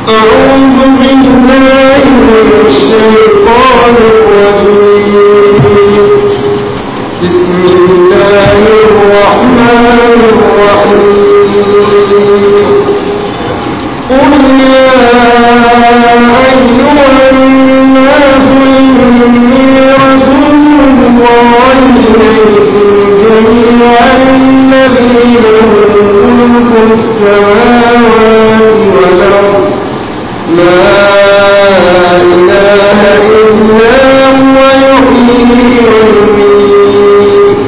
أعوذ بالله من الشيطان الرجيم بسم الله الرحمن الرحيم قل يا أيها الناس إني رسول الله إليكم جميعا الذي له ملك السماوات والأرض لا إله إلا هو يحيي ويميت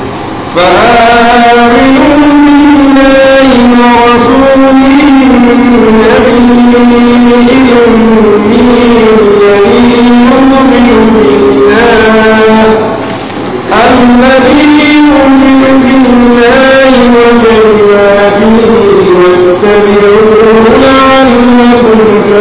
فآمنوا بالله ورسوله النبي الأمي الذي يؤمن بالله الذي يؤمن بالله وكلماته واتبعوه لعلكم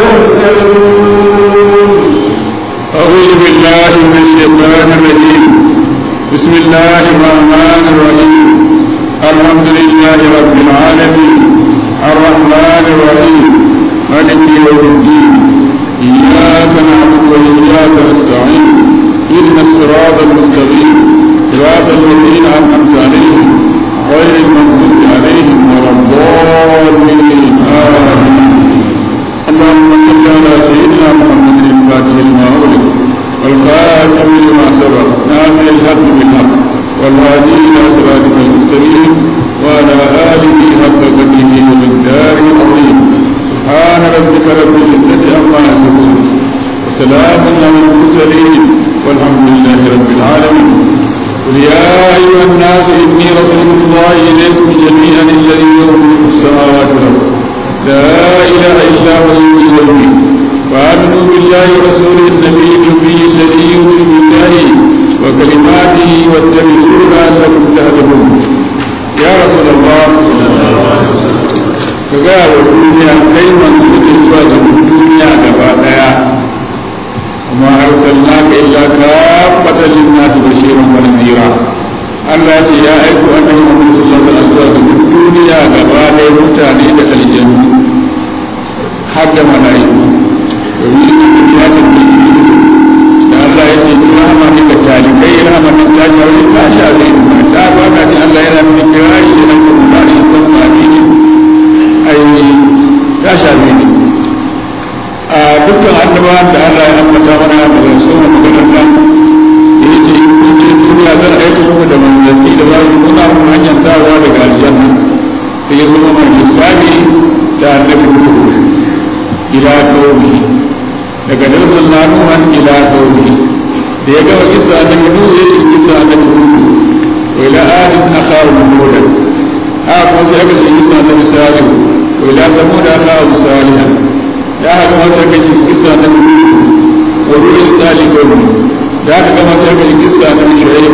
تهتدون أعوذ بالله من الشيطان الرجيم بسم الله الرحمن الرحيم الحمد لله رب العالمين الرحمن الرحيم مالك يوم الدين إياك نعبد وإياك نستعين إن الصراط المستقيم صراط الذين أنعمت عليهم غير المغضوب عليهم ولا الضالين آمين اللهم صل على سيدنا محمد الفاتح لما أغلق والخاتم لما سبق ناصر الحق بالحق والهادي إلى صراطك المستقيم وعلى آله حق قدره ومقدار العظيم سبحان ربك رب العزة عما يصفون وسلام على المرسلين والحمد لله رب العالمين قل يا أيها الناس إني رسول الله إليكم جميعا الذي له ملك السماوات والأرض لا إله إلا هو يحيي ويميت وآمنوا بالله ورسوله النبي الأمي الذي يؤمن بالله وكلماته واتبعوه لعلكم تهتدون يا رسول الله ka gaya wa duniya kai manzo ne zuwa ga duniya gaba daya kuma arsalnaka illa kafatan lin-nas bashiran wa nadhira Allah ya ce ya aiko annabi Muhammad sallallahu alaihi wasallam zuwa ga duniya gaba daya mutane da aljannu har da mala'iku domin ya tafi da Allah ya ce in rahama ne ga talikai rahama ne ta shawo ta shawo ta ba ka ji Allah yana nuna kirari da nan kuma da san ma ne ai ta shawo ne a dukkan annabawan da Allah ya ambata mana daga sauran maganar nan ya ce in ce duniya zan aika muku da manzanni da za su nuna mu hanyar dawowa daga aljanna sai ya zama mai misali da annabi Nuhu ila qaumihi daga darsan na nuhan ila qaumihi da ya gama kisa annabi Nuhu ya ce kisa annabi Nuhu wa ila adin akharu hud ha kuma sai aka ce kisa annabi Salih wa ila samud akharu salihan da aka gama sai aka ce kisa annabi Nuhu wa ru'il tsali qaumi da aka gama sai aka ce kisa annabi Shu'aib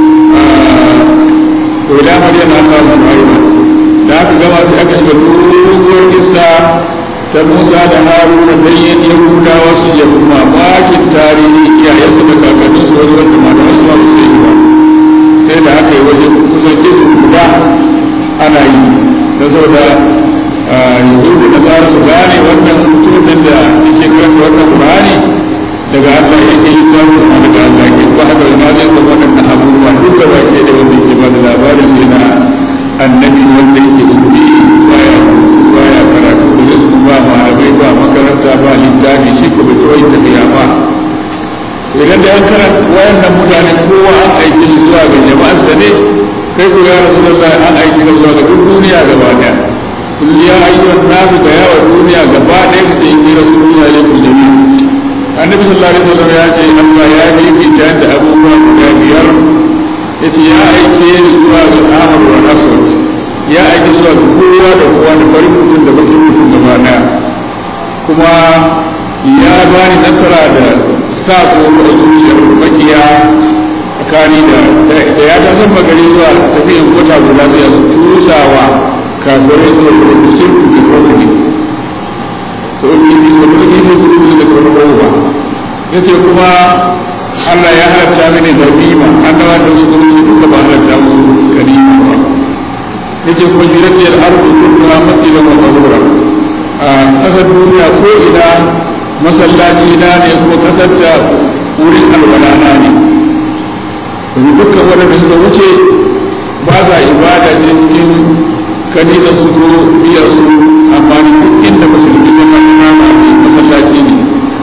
wa ila madyan akharu Shu'aib da aka gama sai aka shiga doguwar kisa ta musa da haruna bayyan yahudawa su ya kuma makin tarihi iyayensu da kakanninsu wani wanda malaman su ba su yi ba sai da aka yi wajen kusan ido guda ana yi ta saboda yahudu da tsara su gane wannan mutumin da ya shekarar da wannan qur'ani daga Allah yake yi ta kuma daga Allah yake ba haka da ma zai zama wannan abubuwa duk da ba ke da wanda yake ba da labarin sai na annabi wanda yake ubi baya baya karatu da su ba malamai ba makaranta ba littafi shi ko bai kawai tafiya ba idan da an karanta wayannan mutane kowa an aiki shi zuwa ga jama'arsa ne kai ko ya rasulullahi an aiki ka zuwa ga duk duniya gaba daya kul ya ayyuhan nasu da yawa duniya gaba daya kace inni rasulullahi alaikum jami'a annabi sallallahu alaihi wasallam ya ce Allah ya yi ta da abubuwa guda biyar yace ya aike ni zuwa ga Ahmad wa Aswad ya aike zuwa ga kowa da kowa da farin mutum da bakin mutum gaba daya kuma ya bani nasara da sa tsoro a zuciyar makiya tsakani da da ya ta san magari zuwa tafiyan kota guda sai ya tusawa kafirai zuwa da kusur da kwanne sau ne ne da kuma kifin gudu da kwanne yace kuma Allah ya halatta mini ganima annaba da su kuma su duka ba halatta mu ganima ba yace kuma jiraddiyar arzu kulluha masjidan wa tahura a kasar duniya ko ina masallaci na ne ko kasar ta wurin alwala na ne domin dukkan waɗanda suka wuce ba sa ibada sai cikin kanisa su ko biyar su amma duk inda musulmi zama na masallaci ne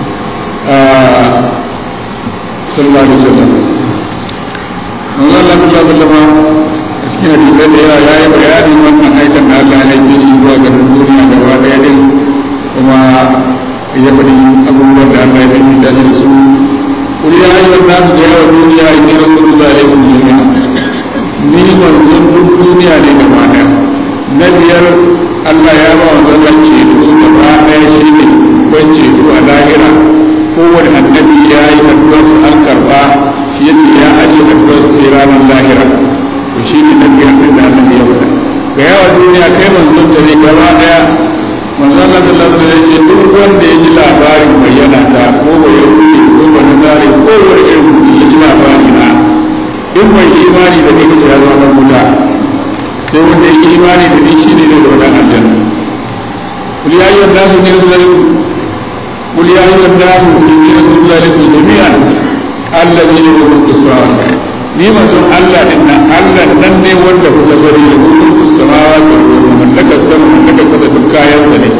sallallahu alaihi wasallam manzo Allah sallallahu alaihi wasallam a cikin hadisai da yawa yayi bayani wannan aikin da Allah ya yi shi zuwa ga duniya gaba daya din kuma ya faɗi abubuwan da Allah ya yi da shi su kul ya ayyuhan nasu da yawa duniya inni rasulullahi alaikum jami'a ni manzon duk duniya ne gaba daya na biyar Allah ya ba wa zallan ceto gaba daya shi ne ban ceto a lahira kowane annabi ya yi addu'arsa an karba shi ya ce ya aje addu'arsa sai ranar lahira to shi ne na biyar da annabi ya faɗa ga yawa duniya kai manzon ta ne gaba daya manzon Allah sallallahu alaihi wasallam ya ce duk wanda ya ji labarin bayyana ta ko ba ya rufe ko ba na zare ko wani irin mutum ya ji labari na in bai imani da ni ya zama na wuta sai wanda ya imani da ni shi ne da wannan aljanna kul ya ayyuhan nasu ne sallallahu قل يا ايها الناس اني رسول الله لكم جميعا الذي له ملك السماوات ni mutum Allah din nan Allah nan ne wanda ku ta sani da mulkin samawati wal ardi mallakar sama mallakar kasa duk kayan sa ne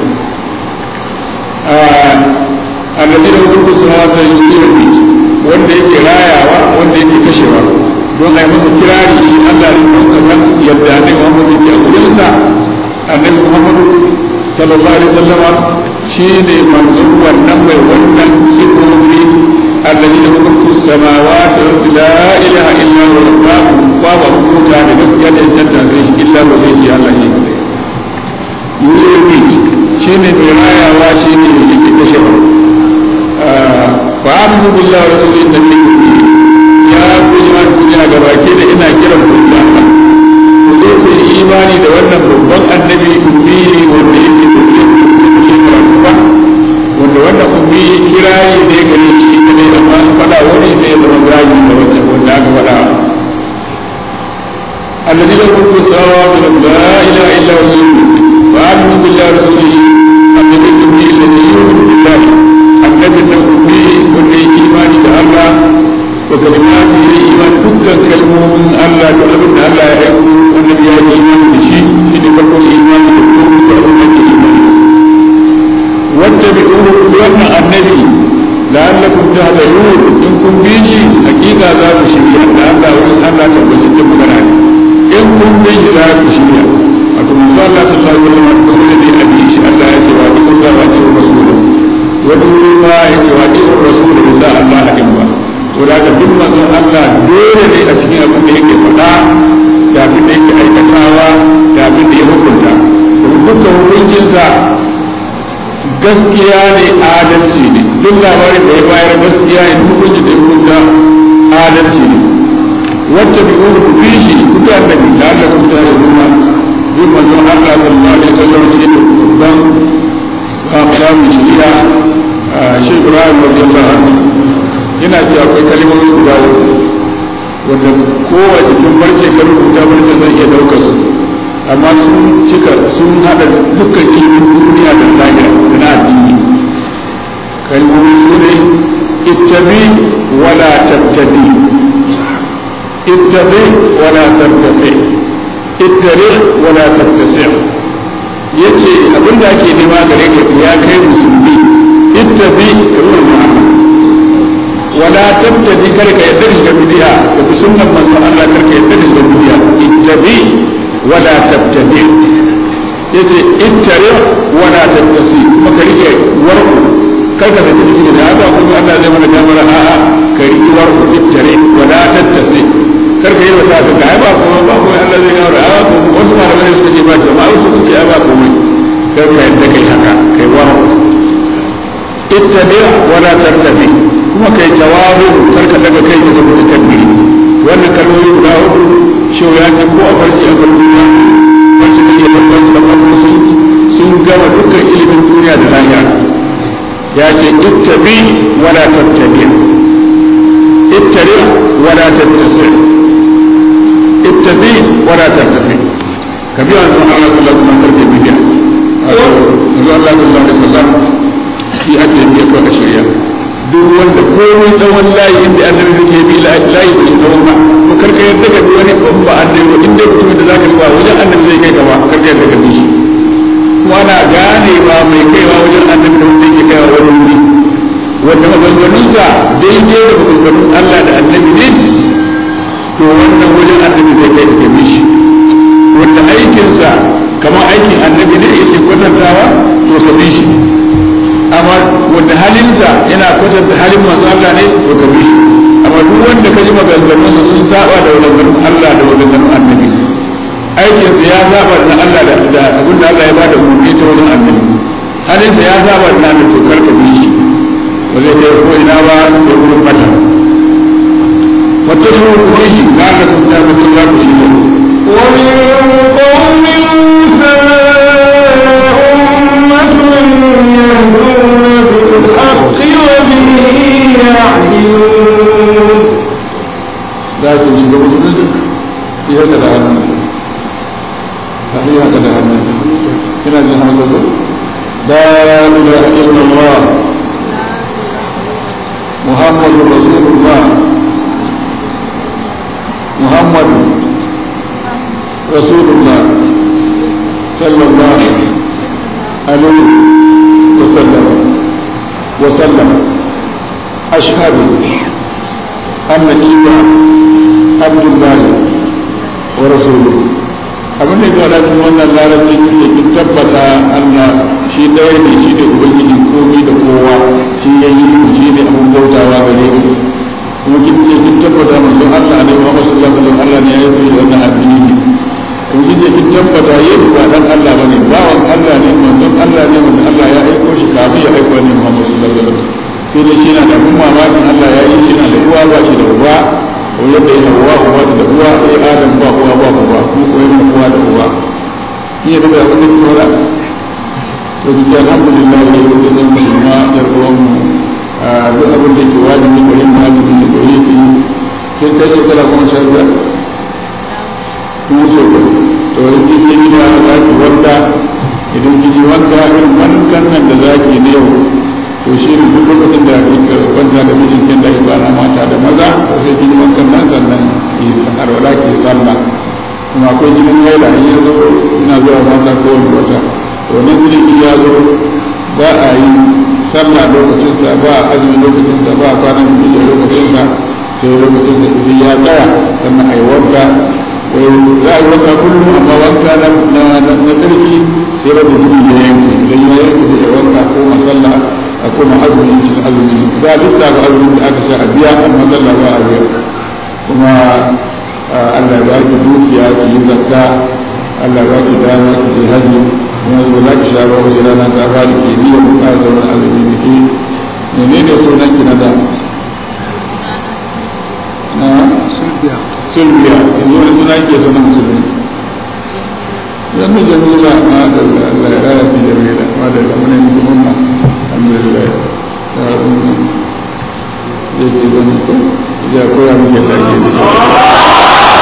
alladhi lahu mulku samawati wal ardi wanda yake rayawa wanda yake kashewa don ai masa kirari shi Allah ne don ka san yadda ne Muhammad yake a gurin sa annabi Muhammad sallallahu alaihi wasallam shi ne manzon wannan mai wannan sifofi alladhi lahu mulku samawati wal ardi la ilaha illa huwa babu hukunta da gaskiya da tanta sai shi illa ba sai shi Allah shi kadai yurid shi ne mai rayawa shi ne yake kashe ba fa aminu billahi wa rasulihi nabi ya ku jama'a duniya gabaki da ina kiran ku da Allah ku zo ku yi imani da wannan babban annabi ummi wanda yake karatu ba wanda wannan ummi kirayi ne gare shi ne amma an faɗa wani sai ya zama zagi da wanda wanda aka faɗa الذي له ملك السماوات والارض لا اله الا هو فامنوا بالله ورسوله النبي الامي الذي يؤمن بالله النبي الامي والذي ايمان الله وكلماته ايمان دكان كلمه من الله تعلم ان الله يحب والنبي ايمان بشيء في نبقى ايمان بالله واتبعوه wannan annabi la'allakum tahtadun in kun bi shi hakika za ku shirya da Allah wurin Allah tabbatar magana ne in kun bi shi za ku shirya wato manzo Allah sallallahu alaihi wasallam dole ne a bi shi Allah ya ce wa bi kullu wa bi rasul wani wuri ma ya ce wa bi rasul da sa Allah hadin ba to da ka duk manzo Allah dole ne a cikin abin da yake faɗa da abin da yake aikatawa da abin da ya hukunta dukkan hukuncinsa gaskiya ne adalci ne duk labarin da ya bayar gaskiya ne hukunci da hukunta adalci ne wacce bi uru ku fi shi ku bi annabi da Allah ku ta zuma bin manzon Allah sallallahu alaihi wasallam shi ne babban samun shari'a shi Ibrahim radiyallahu anhu yana ce akwai kalmomi guda uku wanda kowa cikin barce ka rubuta barce zai iya daukar su amma sun cika sun hada dukkan ilimin duniya da lahira da na addini kalmomi su ne ittabi wala tabtadi ittabi wala tabtafi ittari wala tabtasi yace abinda ake nema gare ka ya kai musulmi ittabi kamar Muhammad wala tabtadi kar ka yadda shiga bidiya da bi sunnan manzon Allah kar ka yadda shiga bidiya ittabi wala tabtadi yace ittare wala tabtasi kuma ka rike warku kar ka saki jiki da haka kuma Allah zai mana damar a'a ka rike warku ittare wala tabtasi kar ka yi wata ka ga ba kuma ba kuma Allah zai gaura a ko wasu malamai suka ce ba jama'a su suka ce ba komai kar ka yadda kai haka kai warku ittabi wala tabtadi kuma kai jawabu kar ka daga kai daga mutakabbiri wannan kalmomi guda hudu shi ya ce ko a farci a kalmomi wasu da ke tabbatar da farko sun sun gama dukkan ilimin duniya da lahira ya ce ittabi wala tattabi ittabi wala tattasi ittabi wala tattabi ka biya wa Allah sallallahu alaihi wasallam karke bidiya Allah sallallahu alaihi wasallam shi ake yi kawai a shirya duk wanda komai tsawon layi inda annabi suke bi layi bai tsawon ba ko karka yadda ka bi wani ban ba annabi ba inda mutumin da za ka ba wajen annabi zai kai ka ba karka yadda ka bi shi kuma ana ganewa mai kaiwa wajen annabi da wanda yake kaiwa wani wuri wanda maganganunsa daidai da maganganun Allah da annabi ne to wannan wajen annabi zai kai ka bi shi wanda aikinsa kamar aikin annabi ne yake kwatantawa to ka bi shi amma wanda halinsa yana kwatanta halin manzo Allah ne to ka bi shi amma duk wanda ka ji maganganunsa sun saba da maganganun Allah da maganganun annabi aikinsa ya saba da Allah da da abin da Allah ya bada umarni ta wajen annabi halinsa ya saba da annabi to kar ka bi shi ba zai kai ko ina ba sai wurin mata wata shi ku shi ga Allah kun ta mutum za ku shi ne ومن قوم موسى أمة يهدون بالحق وبه يعدلون za ku shiga musulunci ya ka da hannu ta yi haka da hannu kina jin hausa ko la ilaha illallah muhammadu rasulullah muhammadu rasulullah sallallahu alaihi wasallam وسلم أشهد أن عيسى عبد الله ورسوله abin da ya cikin wannan larabci ne ki tabbata Allah shi ɗaya ne shi ne ubangiji komai da kowa shi ya yi shi ne abin bautawa gare shi kuma kin ce kin tabbata manzon Allah ne Muhammad sallallahu alaihi wasallam Allah ne ya yi wannan addini ne kuma kin ce kin tabbata yesu ba dan Allah bane bawan Allah ne manzon Allah ne wanda Allah ya aiko shi kafin ya aiko ne Muhammad sallallahu alaihi wasallam sai dai shi na da abin mamakin Allah ya yi shi na da uwa ba shi da uba ko yadda ya hawa uwa da uwa sai Adam ba uwa ba uba ko ko yana uwa da uwa shi ya daga abin da ke wala to bi sai alhamdulillah ya yi da zan musulma ya ruwan mu a duk abin da ke wajibi ko yin wajibi ne ko yi sai kai shekara kuma sha biyar kun wuce ko to in kin yi gida za ki wanda idan kin yi wanka irin wankan nan da za ki ne yau to shi ne duk lokacin da kika kwanta da mijin kin da ibana mata da maza to sai kin yi wankan nan sannan ki arwala ki sallah kuma akwai jinin haila in ya zo ina zuwa mata ko wani wata to nan jinin ya zo ba a yi sallah lokacin sa ba a azumi lokacin sa ba a kwanan da lokacin sa sai lokacin da idan ya tsaya sannan a yi wanka za a yi wanka kullum amma wanka na tsarki sai wanda jini ya yanke idan ya yanke da wanka ko masalla a kuma azumi cikin azumi za a lissafa azumin da aka sha a biya amma sallah ba a biya kuma Allah ya ki dukiya ki yi zakka Allah ya ki dama ki je haji kuma zo za ki sha ba wajen rana ta fara ke biya mu ka zauna azumi da ke menene sunan ki na da na sulbiya yanzu wani suna ke sunan musulmi yanzu jamila ma da Allah ya raya fi jamila ma da zamanin mutumma alhamdulillah ya rumu zai ke zama ko ya koya muke ɗage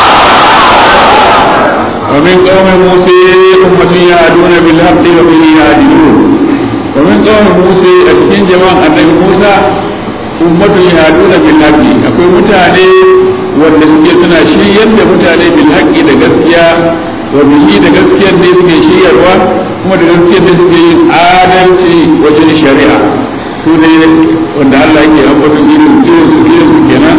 ومن قوم موسى أمة يهدون بالحق وبه يهدون ومن قوم موسى أتكين جماعة النبي موسى أمة يهدون بالحق أقول متعني wanda suke suna shiryar da mutane bil haqqi da gaskiya wa bihi da gaskiyar ne suke shiryarwa kuma da gaskiyar ne suke yin adalci wajen shari'a su ne wanda Allah yake ambaton irin irin su irin su kenan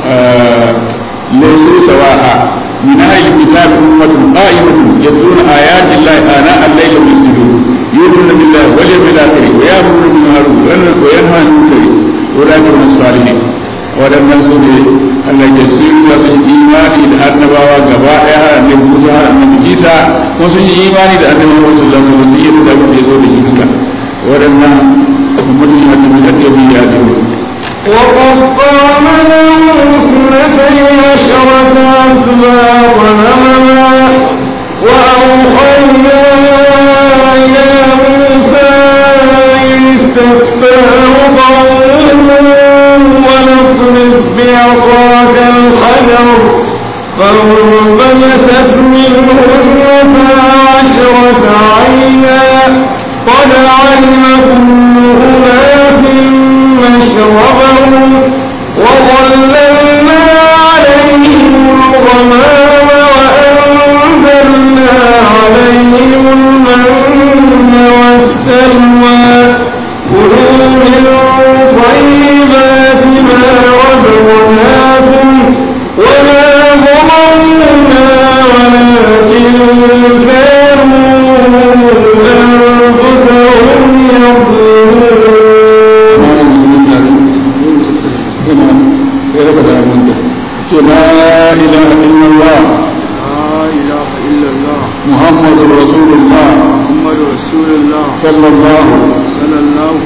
laysu sawa'a min ahli kitab ummatun qa'imatun yatluna ayati llahi ana al-layli wa yasjudun yu'minuna billahi wal yawmil akhir wa ya'muruna bil ma'ruf wa yanhauna 'anil munkar wa la yakunu salihin waɗannan su ne Allah ke sun yi sun imani da annabawa gaba ɗaya har annabi Musa har annabi Isa ko sun yi imani da annabi Muhammad sallallahu alaihi wasallam sun yi da abin da ya zo da shi duka waɗannan mutum ya tafi da ɗaya ya zo وقطعنا له اثنتي عشرة أسباطا أمما وأوحينا إلى موسى إذ استسقاه قومه ونضرب بعصاك الحجر فانبجست منه اثنتا عشرة عينا قد علم كل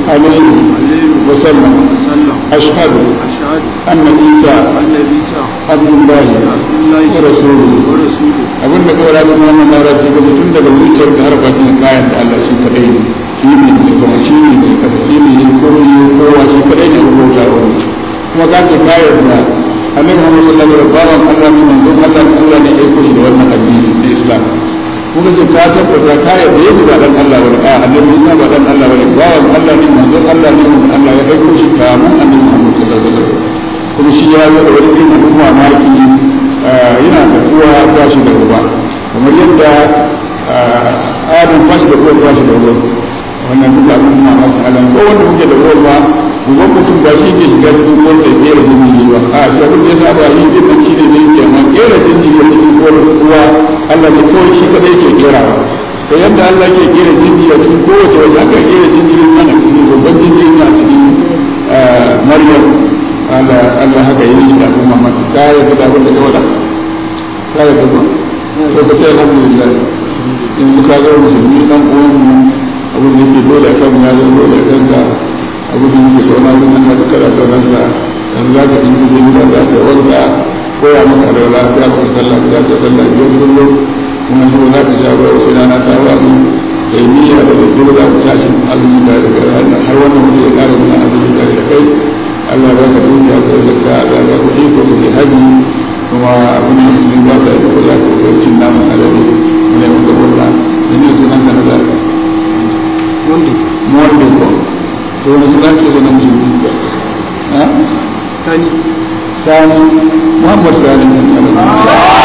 عليه وسلم أشهد أن عيسى عبد الله ورسوله abin da kawai rabin wannan larabci ga mutum daga zuciyar da har bakin kayan da Allah shi kadai shi ne mai kuma shi ne mai kasa shi ne yin komi kowa shi kadai ne rubuta wani kuma ka ce kayan da annabi Muhammad sallallahu alaihi wasallam Allah ne manzon Allah Allah ne ya koyi da wannan addini na Islam kuma ce ka tabbata ka yarda Yesu ba dan Allah bane a annabi Isa ba dan Allah bane bawan Allah ne manzon Allah ne mun Allah ya aiko shi kamun annabi Muhammad sallallahu alaihi wasallam kuma shi ya zo da wani irin hukuma maki yana da tuwa ba shi da ruwa kamar yadda adam ba shi da ruwa ba shi da ruwa wannan duka abin mamaki alam ko wanda muke da ruwa ba ruwan mutum ba shi ke shiga cikin ruwan sai kera jini ba a shi abin da ya saba yi din shi ne zai ke amma kera jini a cikin ruwa Allah ne kawai shi kadai ke kerawa to yadda Allah ke kera jini a cikin kowace waje aka kera jini ana cikin babban jini a cikin Maryam Allah haka yi shi da al'umma mata ta yi da abin da ya wada ta yi da ba to ka sai alhamdulillah in ka ga musulmi dan uwan mu abin da yake dole a kan ya zo dole a kanka abin da yake so na kuma na duka da sauran sa dan za ka dinga jin da za ka wanda koya maka da lafiya ko sallah da ta sallah biyar kullum kuma so za ka jawo wasu rana ta wani kai niyya da da dole za ku tashi azumi da daga har wannan mutum ya kare mana azumi da kai Allah ba ka dukiya ko da ka da ka kuɗi ko da haji kuma abin da musulmi ba sa yi kula ko ko cin naman alade ne mun ga kula ne sunan ka na zaka wanda wanda ko to wani sunan ke sunan ji ha sani sani Muhammad sani ne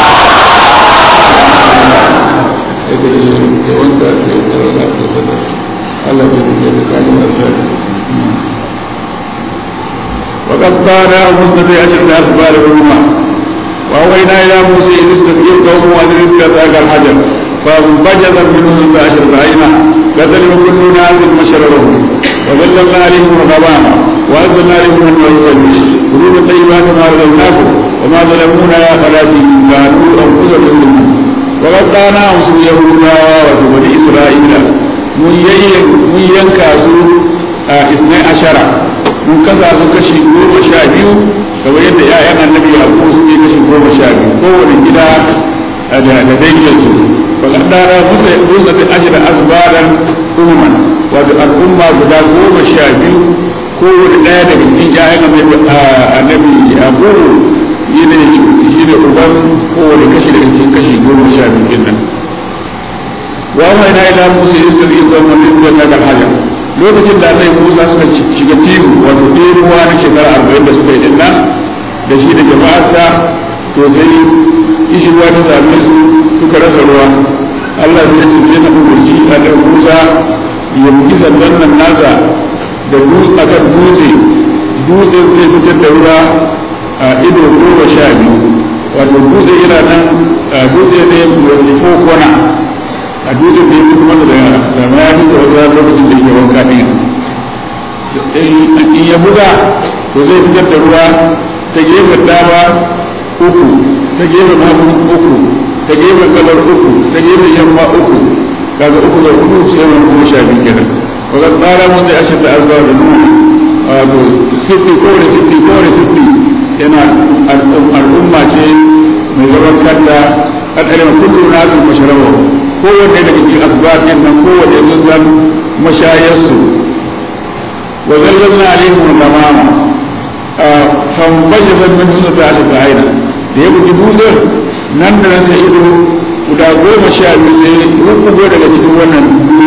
Allah ya yi da kai وقد قال مسند عشرة أسبار الأمة وأوينا إلى موسى إذ استسقي قومه وأدرك ذاك الحجر فانبجز منه اثنتا عشرة عينا كذلك كل ناس مشربهم وظللنا عليهم الغمام وأنزلنا عليهم المرسل كلوا من طيبات ما رزقناكم وما ظلمونا يا خلاتي كانوا أنفسهم يظلمون وقد قال مسلم يهودا وبني إسرائيل mun yanka su a isnai ashara mun kasa su kashi goma sha biyu kamar yadda ya'yan annabi a ko su ne kashi goma sha biyu kowane gida da da danginsu fakat dara muta musa ta ashira asbaran umman wato al'umma guda goma sha biyu kowane ɗaya daga cikin ya'yan annabi a goro yi ne shi ne uban kowane kashi daga cikin kashi goma sha biyu ɗin nan wa mai na ila musa iska zai zama da ta ga hajar lokacin da annabi Musa suka shiga tihu wato ɗebuwa na shekara arba'in da suka yi din nan da shi da jama'arsa to sai ishirwa ta same su suka rasa ruwa Allah zai ce sai na umarci annabi Musa ya bugi sandan nan nasa da dutse akan dutse dutse zai fitar da ruwa a ido goma sha biyu wato dutse yana nan dutse ne mai fokona a dutsen da ya fi masa da da mayafi da wata lokacin da yake wanka ɗin in ya buga to zai fitar da ruwa ta gefen dama uku ta gefen hagu uku ta gefen gabar uku ta gefen yamma uku kaga uku da uku sai wani kuma sha biyu kenan wakar tsara mun zai ashe da arzuwa da nuna wato siffi kowane siffi kowane siffi yana al'umma ce mai zaman kanta al'adar kullum na su masharawa kowanne daga cikin asbab din nan kowanne sun zan mashayarsu wa zallalna alaihim al-ghamama fan bayyana min dun ta shi aina da ya bugi dutsen nan da nan sai ido guda goma sha biyu sai rukugo daga cikin wannan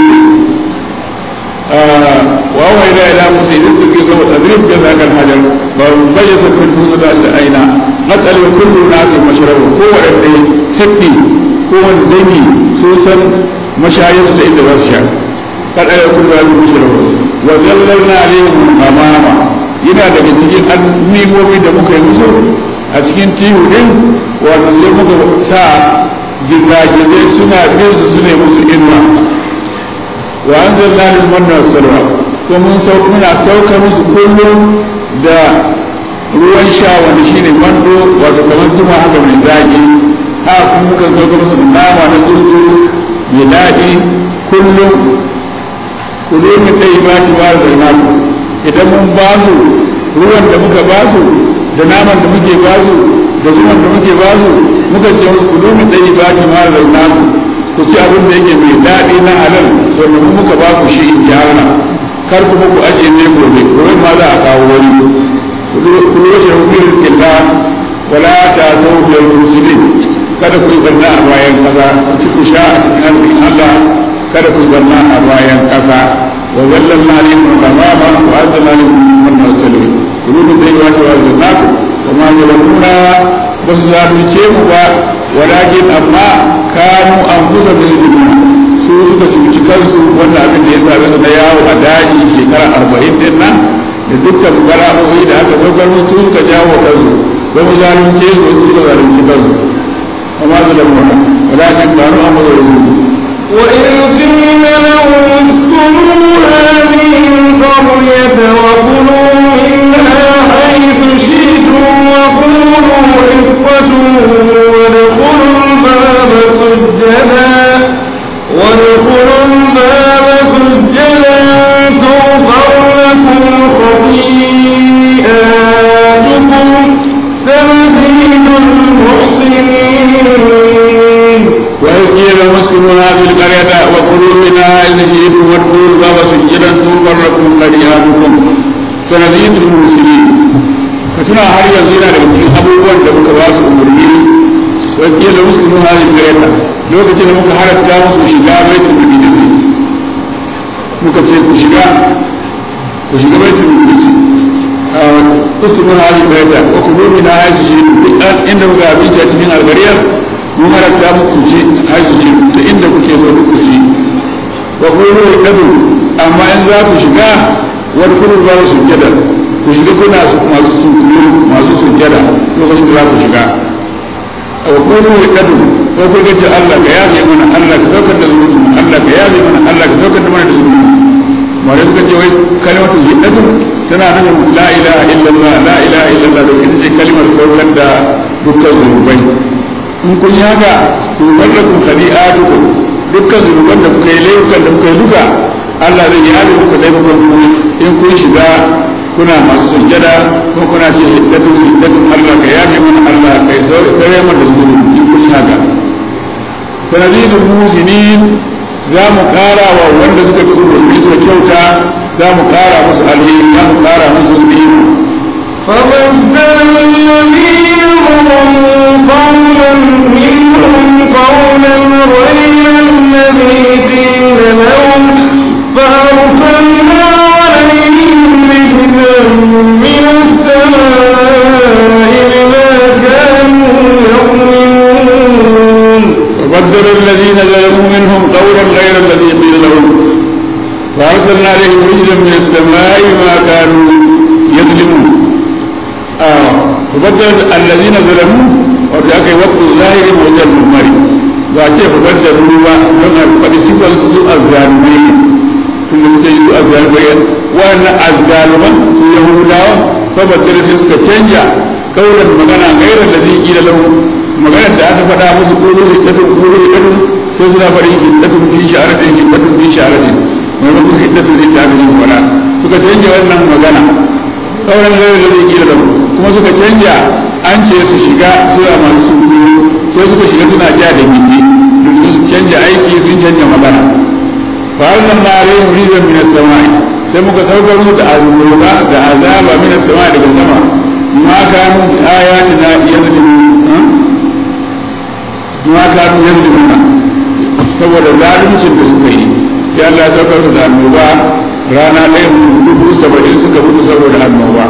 wa wa ila ila musa idan suke ga tadrib da zakal hajar fa bayyana min dun ta shi aina matsal kullu nasi mashrabu kowanne sitti kowane dangi sun san mashayarsu da inda za su sha kada ya kuma ya zuwa shirawa wa zallalna alaihim amama yana daga cikin annimomi da muka yi musu a cikin tihu din wato sai muka sa gizagizai suna bin su sune musu inuwa wa an zalla lil manna salwa ko mun sauka muna sauka musu kullum da ruwan sha wanda shine mando wato kamar zuma haka mai zaki ha kuma muka sauka musu nama na tsuntsu mai daɗi kullum ku zo mu kai ba ci ba da na ku idan mun ba su ruwan da muka ba su da naman da muke ba su da zuwan da muke ba su muka ce musu ku domin ɗaya ba ki ma zauna ku ku ci abin da yake mai daɗi na halal wanda mu muka ba ku shi in gyara kar kuma ku ajiye ne gobe gobe ma za a kawo wani ku lura da hukun rizkin da wala ta sau da musulun kada ku yi barna a bayan ƙasa ku ci ku sha a cikin arzikin Allah kada ku yi barna a bayan ƙasa wa zallan na ne mun ramama wa azzala ne mun masalmi ku lura da yawa ta wa zannaku kuma zalamuna ba su zalunce mu ba walakin amma kanu an kusa da su suka cuci kansu wanda abin da ya same su na yawo a daji shekara arba'in din nan da dukkan bala'o'i da aka saukar musu suka jawo kansu ba mu zalunce su su suka zalunci kansu amma su da mona walakin kanu an kusa da وإذ قيل لهم اسكنوا هذه القرية وكلوا منها حيث شئتم وقولوا حفظة وادخلوا الباب سجدا وادخلوا الباب سجدا تغفر لكم خطيئاتكم سنزيد المحسنين وإذ قيل لهم اسكنوا هذه القرية وكلوا منها إذ شئتم وادخلوا الباب سجدا تغفر لكم خطيئاتكم سنزيد المرسلين فتنا har yanzu yana daga cikin abubuwan da muka ba su umarni wani da musu nuna halin gareta lokacin da muka halatta musu shiga baitul maqdis muka ce ku shiga ku shiga baitul maqdis kuskuru nuna halin gareta ko ku nuna na haisu shi duk inda muka abinci a cikin algariyar mu halatta muku ci haisu shi duk inda kuke so ku ci wa kuma kadu amma in za ku shiga wani kuma ba su sujjada ku shiga kuna masu sujjada masu sujjada lokacin da za ku shiga wa kuma kadu ko ku ga Allah ka yafe mana Allah ka saukar da zunubi Allah ka yafe mana Allah ka saukar da mana da zunubi mare suka ce wai kalimatu hiddatu tana nufin la ilaha illallah la ilaha illallah da ita ce kalimar saukar da dukkan zunubai in kun yi haka to wallakum khadi'atukum dukkan zunuban da kuka yi laifukan da kuka yi duka Allah zai yi hada muku laifukan ku in kun shiga kuna masu sujjada ko kuna ce hiddatun hiddatun Allah ka yafe mana Allah ka yi tsare mana da zunubi in kun yi haka sanadidul musinin za mu kara wa wanda suka fi umarni suka kyauta za mu kara musu alheri za mu kara musu ni'ima فمصدر الذين ظلموا قولا منهم قولا غير الذي قيل لهم فأرسلنا عليهم رجلا من السماء بما كانوا يظلمون وبدل الذين ظلموا منهم قولا غير الذي قيل لهم فأرسلنا عليهم رجلا من السماء ما كانوا يظلمون آه. وبدل الذين ظلموا وجاءك وقت الظاهر وجه المرمر وأتي فبدلوا لما قد سبوا سوء الظالمين ثم سجدوا الظالمين وأن الظالمين يهودا فبدل سوء تشنجا قولا مغنى غير الذي قيل لهم maganar da aka faɗa musu kolo hiddatun kolo hiddatun sai suna faɗin hiddatun fi sha'aratin hiddatun fi sha'aratin maimakon hiddatun da aka yi faɗa suka canja wannan magana sauran zai da zai kira da kuma suka canja an ce su shiga suna masu sun sai suka shiga suna ja da gindi sun canja aiki sun canja magana fa Allah na rai rizan min as-sama'i sai muka saukar musu da azaba da azaba min as-sama'i daga sama ma kanu ayatina yazlimun ma kanu yazlimuna saboda zaluncin da suka yi sai Allah ya saukar da annoba rana ɗaya dubu saba'in suka mutu saboda annoba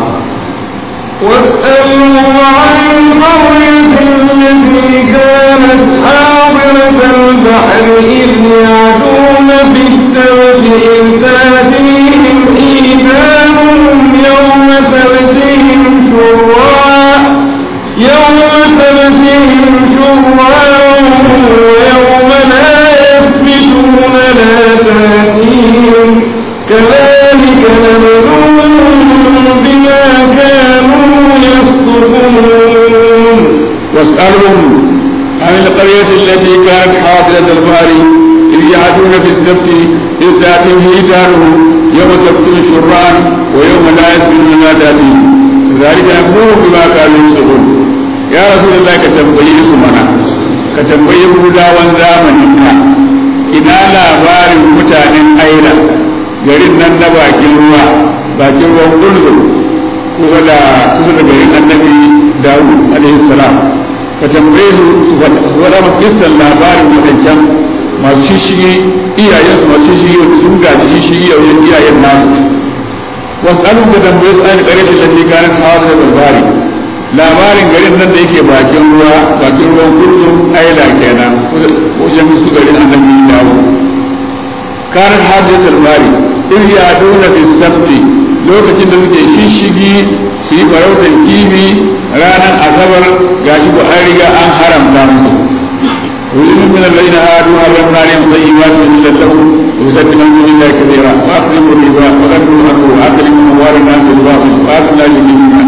واسألوا عن القرية التي كانت حاضرة البحر إذ يعدون في السبت إذ تأتيهم حيتانهم يوم سبتهم شرعا يوم سبتهم شرعا ويوم لا يسبتون لا تأتيهم كذلك نبلوهم بما كانوا يفسقون واسألهم عن القرية التي كانت حاضرة البحر إذ يعدون في السبت إذ تأتيهم حيتانهم يوم سبتهم شرعا ويوم لا يسمعون لا تأتي ذلك نبوه بما كانوا يفسقون يا رسول الله كتنبيه سمنا كتنبيه هداوان زامنك ina labarin mutanen aila garin nan na bakin ruwa bakin ruwan gulzum kusa da kusa da garin annabi dawud alaihi salam ka tambaye su su faɗa ma kissan labarin wadancan masu shishigi iyayensu masu shishigi wanda sun gaji shishigi a wajen iyayen nasu wasu alun ka tambaye su ainihin ƙarshen lafi kanin hawa da labari labarin garin nan da yake bakin ruwa bakin ruwan kullum aila kenan wajen su garin annabi dawo kanin hawa da labari in ya dona fi sabti lokacin da suke shishigi su yi farautar kifi ranar asabar gashi ko an riga an haramta musu ويؤمن من الذين هادوا حرمنا عليهم طيبات من لهم ويسبح عن سبيل الله كثيرا واخذوا الربا وغدوا عنه واكلوا اموال الناس بالباطل واكلوا لا يجدون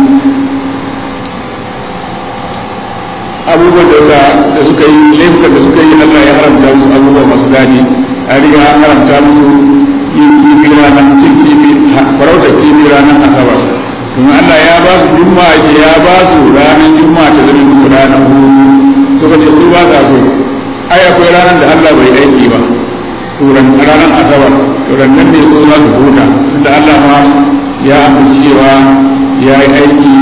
abubuwan da da suka yi laifukan da suka yi Allah ya haramta musu abubuwa masu daɗi a riga an haramta musu yin kifi ranar cin kifi farauta kifi ranar asabar kuma Allah ya ba su juma'a ce ya ba su ranar juma'a ta zama musu ranar hutu suka ce su ba sa so ai akwai ranar da Allah bai aiki ba turan ranar asabar turan nan ne so za su huta da Allah ma ya amincewa ya yi aiki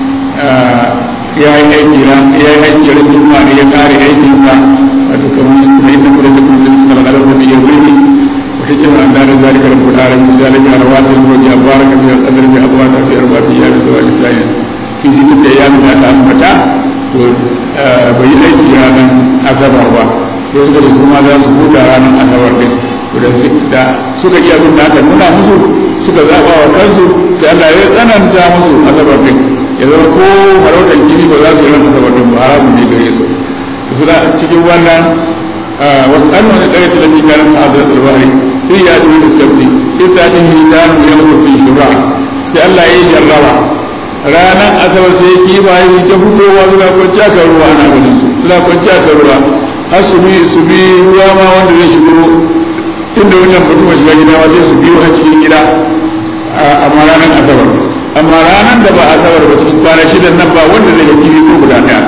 ya yi aiki ran ya yi aiki ran juma'a ne ya kare aikin sa wato kamar kuma inda kuma ta kuma sallallahu alaihi wa sallam ya wuri wata ce an da zalika rabbul alamin zalika rawatul wajhi baraka fi al-qadr bi abwata fi arba'ati ya bi sawa lisanin fi sittati ayyamin da aka ambata to bai aiki ranar asabar ba sai suka ce kuma za su huta ranar asabar din da suka ji abin da aka nuna musu suka zaɓa wa kansu sai Allah ya tsananta musu asabar din ya zama ko farautar jini ba za su yi ran asabar din ba haramun ne gare su suna cikin wannan wasu an wani tsare talatin kanan sa'adar albari sai ya tuni da sabbi istacin hidanu ya mutu shura sai Allah ya yi jarraba ranar asabar sai kifaye su ta fitowa suna kwanci aka ruwa ana ganin su suna kwanci aka ruwa har su bi su bi ruwa ma wanda zai shigo inda wannan mutum shiga gida ma sai su biyo a cikin gida amma ranar asabar amma ranar da ba asabar ba cikin kwana shidan nan ba wanda zai ga kifi ko guda ɗaya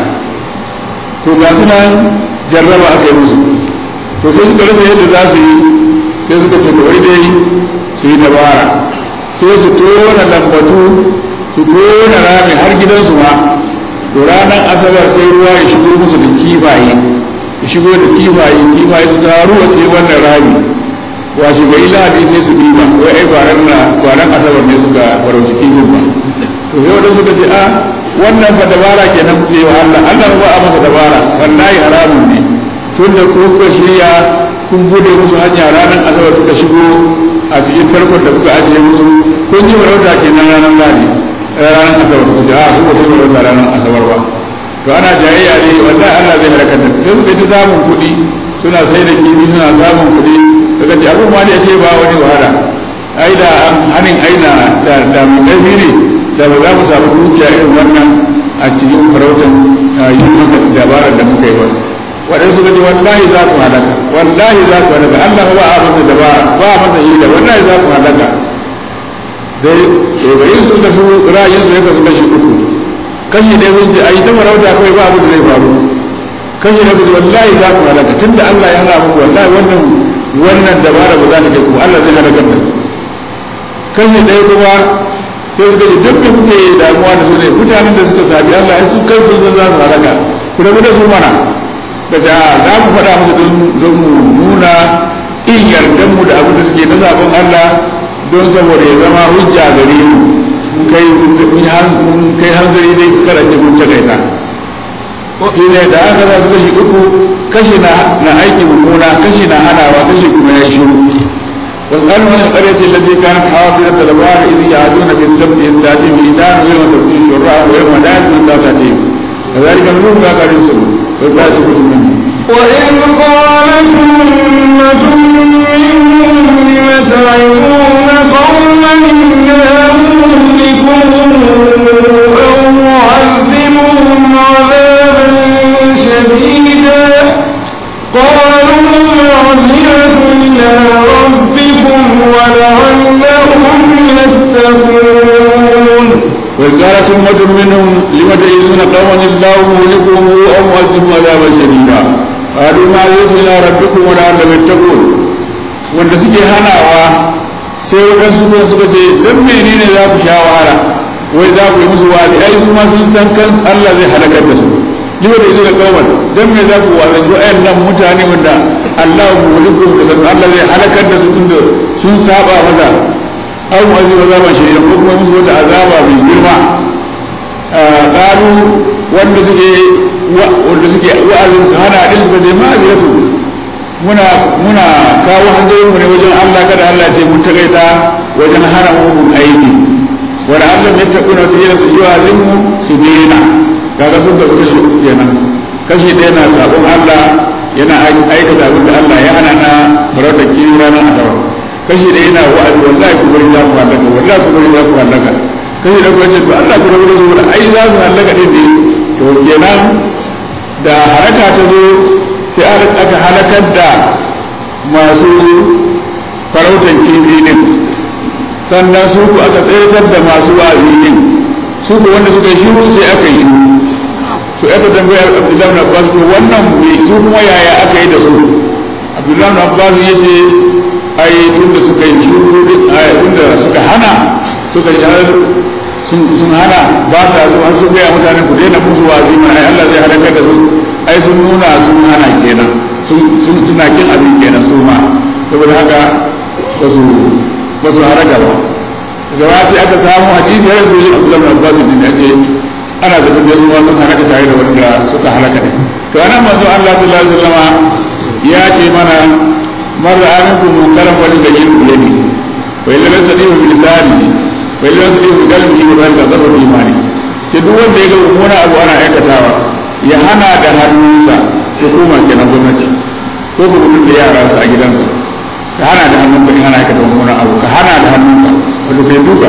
to ga suna jarraba aka yi musu to sai suka rasa yadda za su yi sai suka ce kawai dai su yi dabara sai su tona lambatu su tona rami har gidansu ma to ranar asabar sai ruwa ya shigo musu da kifaye ya shigo da kifaye kifaye su taru a sai wannan rami washe gari lahadi sai su diba wai ai kwaran na kwaran asabar ne suka farauci kifin ba to sai wadanda suka ce a wannan fa dabara kenan kuke wa Allah Allah ba a masa dabara wallahi haramun ne tun da kuka shirya kun bude musu hanya ranar asabar suka shigo a cikin tarkon da kuka ajiye musu kun yi farauta kenan ranar lahadi ranar asabar suka ce a su ba su farauta ranar asabar ba to ana jayayya ne wallahi Allah zai halakar da sai suka ta samun kuɗi suna sai da kifi suna samun kuɗi daga ce abin ma da ce ba wani wahala ai da hannun aina da da mu ƙarfi ne da ba za mu samu dukiya irin wannan a cikin farautan yi maka dabarar da muka yi ba waɗansu suka ce wallahi za ku halaka wallahi za ku halaka Allah ba a masa dabara ba a masa hila wallahi za ku halaka sai tsobayin su da su ra'ayin su ya kasu kashi uku kashi ɗaya sun ce a yi ta farauta kawai ba abin da zai faru kashi na kusa wallahi za ku halaka tun da Allah ya hana muku wallahi wannan wannan dabara ba za ta kai kuma Allah zai halakar da kashi ɗaya kuma sai suka ce duk da kuke damuwa da su ne mutanen da suka sabi Allah ai su kai sun san za su halaka ku rabu da su mana da ta za mu faɗa musu don mu nuna in yardan mu da abin da suke na sabon Allah don saboda ya zama hujja gare mu mun kai mun kai hanzari dai kada ce mun takaita shi ne da aka za su kashi uku kashi na na aiki mummuna kashi na hanawa kashi kuma ya shiru واسألوا عن القرية التي كانت حاضرة البحر إذ يعدون في السبت إذ تأتيهم إيتان ويوم تأتيهم شراء ويوم لا يأتون تأتيهم كذلك نزول ما كانوا يسلمون وإذا منهم وإذ قال ثمة منهم لم تعظون قوما الله مهلكهم أو معذبهم عذابا شديدا قالوا معذرة إلى ربكم ولعلهم يتقون وقالت أمة منهم لم تعيذون قوما الله مهلكهم أو مؤذبهم عذابا شديدا قالوا ما يؤذينا ربكم ولعلهم يتقون wanda suke hanawa sai waɗansu kuma suka ce don menene za ku sha wahala wai za ku yi musu wa'azi ai su ma sun san kan Allah zai halakar da su lima da izu da kawai don me za ku wa'azi wa'yan nan mutane wanda Allah muhliku da san Allah zai halakar da su tunda sun saba maza aw mu'azib azaban shadida ko kuma musu wata azaba mai girma qalu wanda suke wanda suke wa'azin su hana din ba zai ma'aziratu muna muna kawo hanzarin mu ne wajen Allah kada Allah ce mun tagaita wajen hana mu aiki wala Allah ya takuna fi yasu yu'azim mu su dena kaga sun da kashi kenan kashi ɗaya na sabon Allah yana aikata abin da Allah ya hana na farar da kiri ranar asabar kashi da yana wa'azi wallahi ku bari za ku halaka wallahi ku bari za ku halaka kashi da kuma ce to Allah ku rabu da su wala ai za su halaka din ne to kenan da haraka ta zo sai aka halakar da masu farautan kifi din sannan su ku aka tsayar da masu wa'azi din su ku wanda suka yi shiru sai aka yi shiru to aka tambaya Abdullahi na Abbas to wannan su kuma yaya aka yi da su Abdullahi na Abbas ya ce ai tunda suka yi shuru tunda suka hana suka yi sun hana ba sa su har su gaya mutane ku daina musu wazi mana ai Allah zai halakar da su ai sun nuna sun hana kenan sun suna kin abin kenan su ma saboda haka ba su ba su haraka ba daga sai aka samu hadisi har yanzu Abdullahi bin Abbas din ya ce ana da tabbiyar su sun halaka tare da wanda suka halaka ne to anan manzo Allah sallallahu alaihi wasallam ya ce mana من رأى منكم منكرا فليغيره بيده وإن لم يستطيع بلسانه وإن لم يستطيع بقلبه وذلك ضر الإيمان ce duk wanda ya ga mummuna abu ana aikatawa ya hana da hannunsa hukuma kenan gwamnati ko kuma mutum da yara su a gidansa ka hana da hannunka in ana aikata mummuna abu ka hana da hannunka wanda sai duka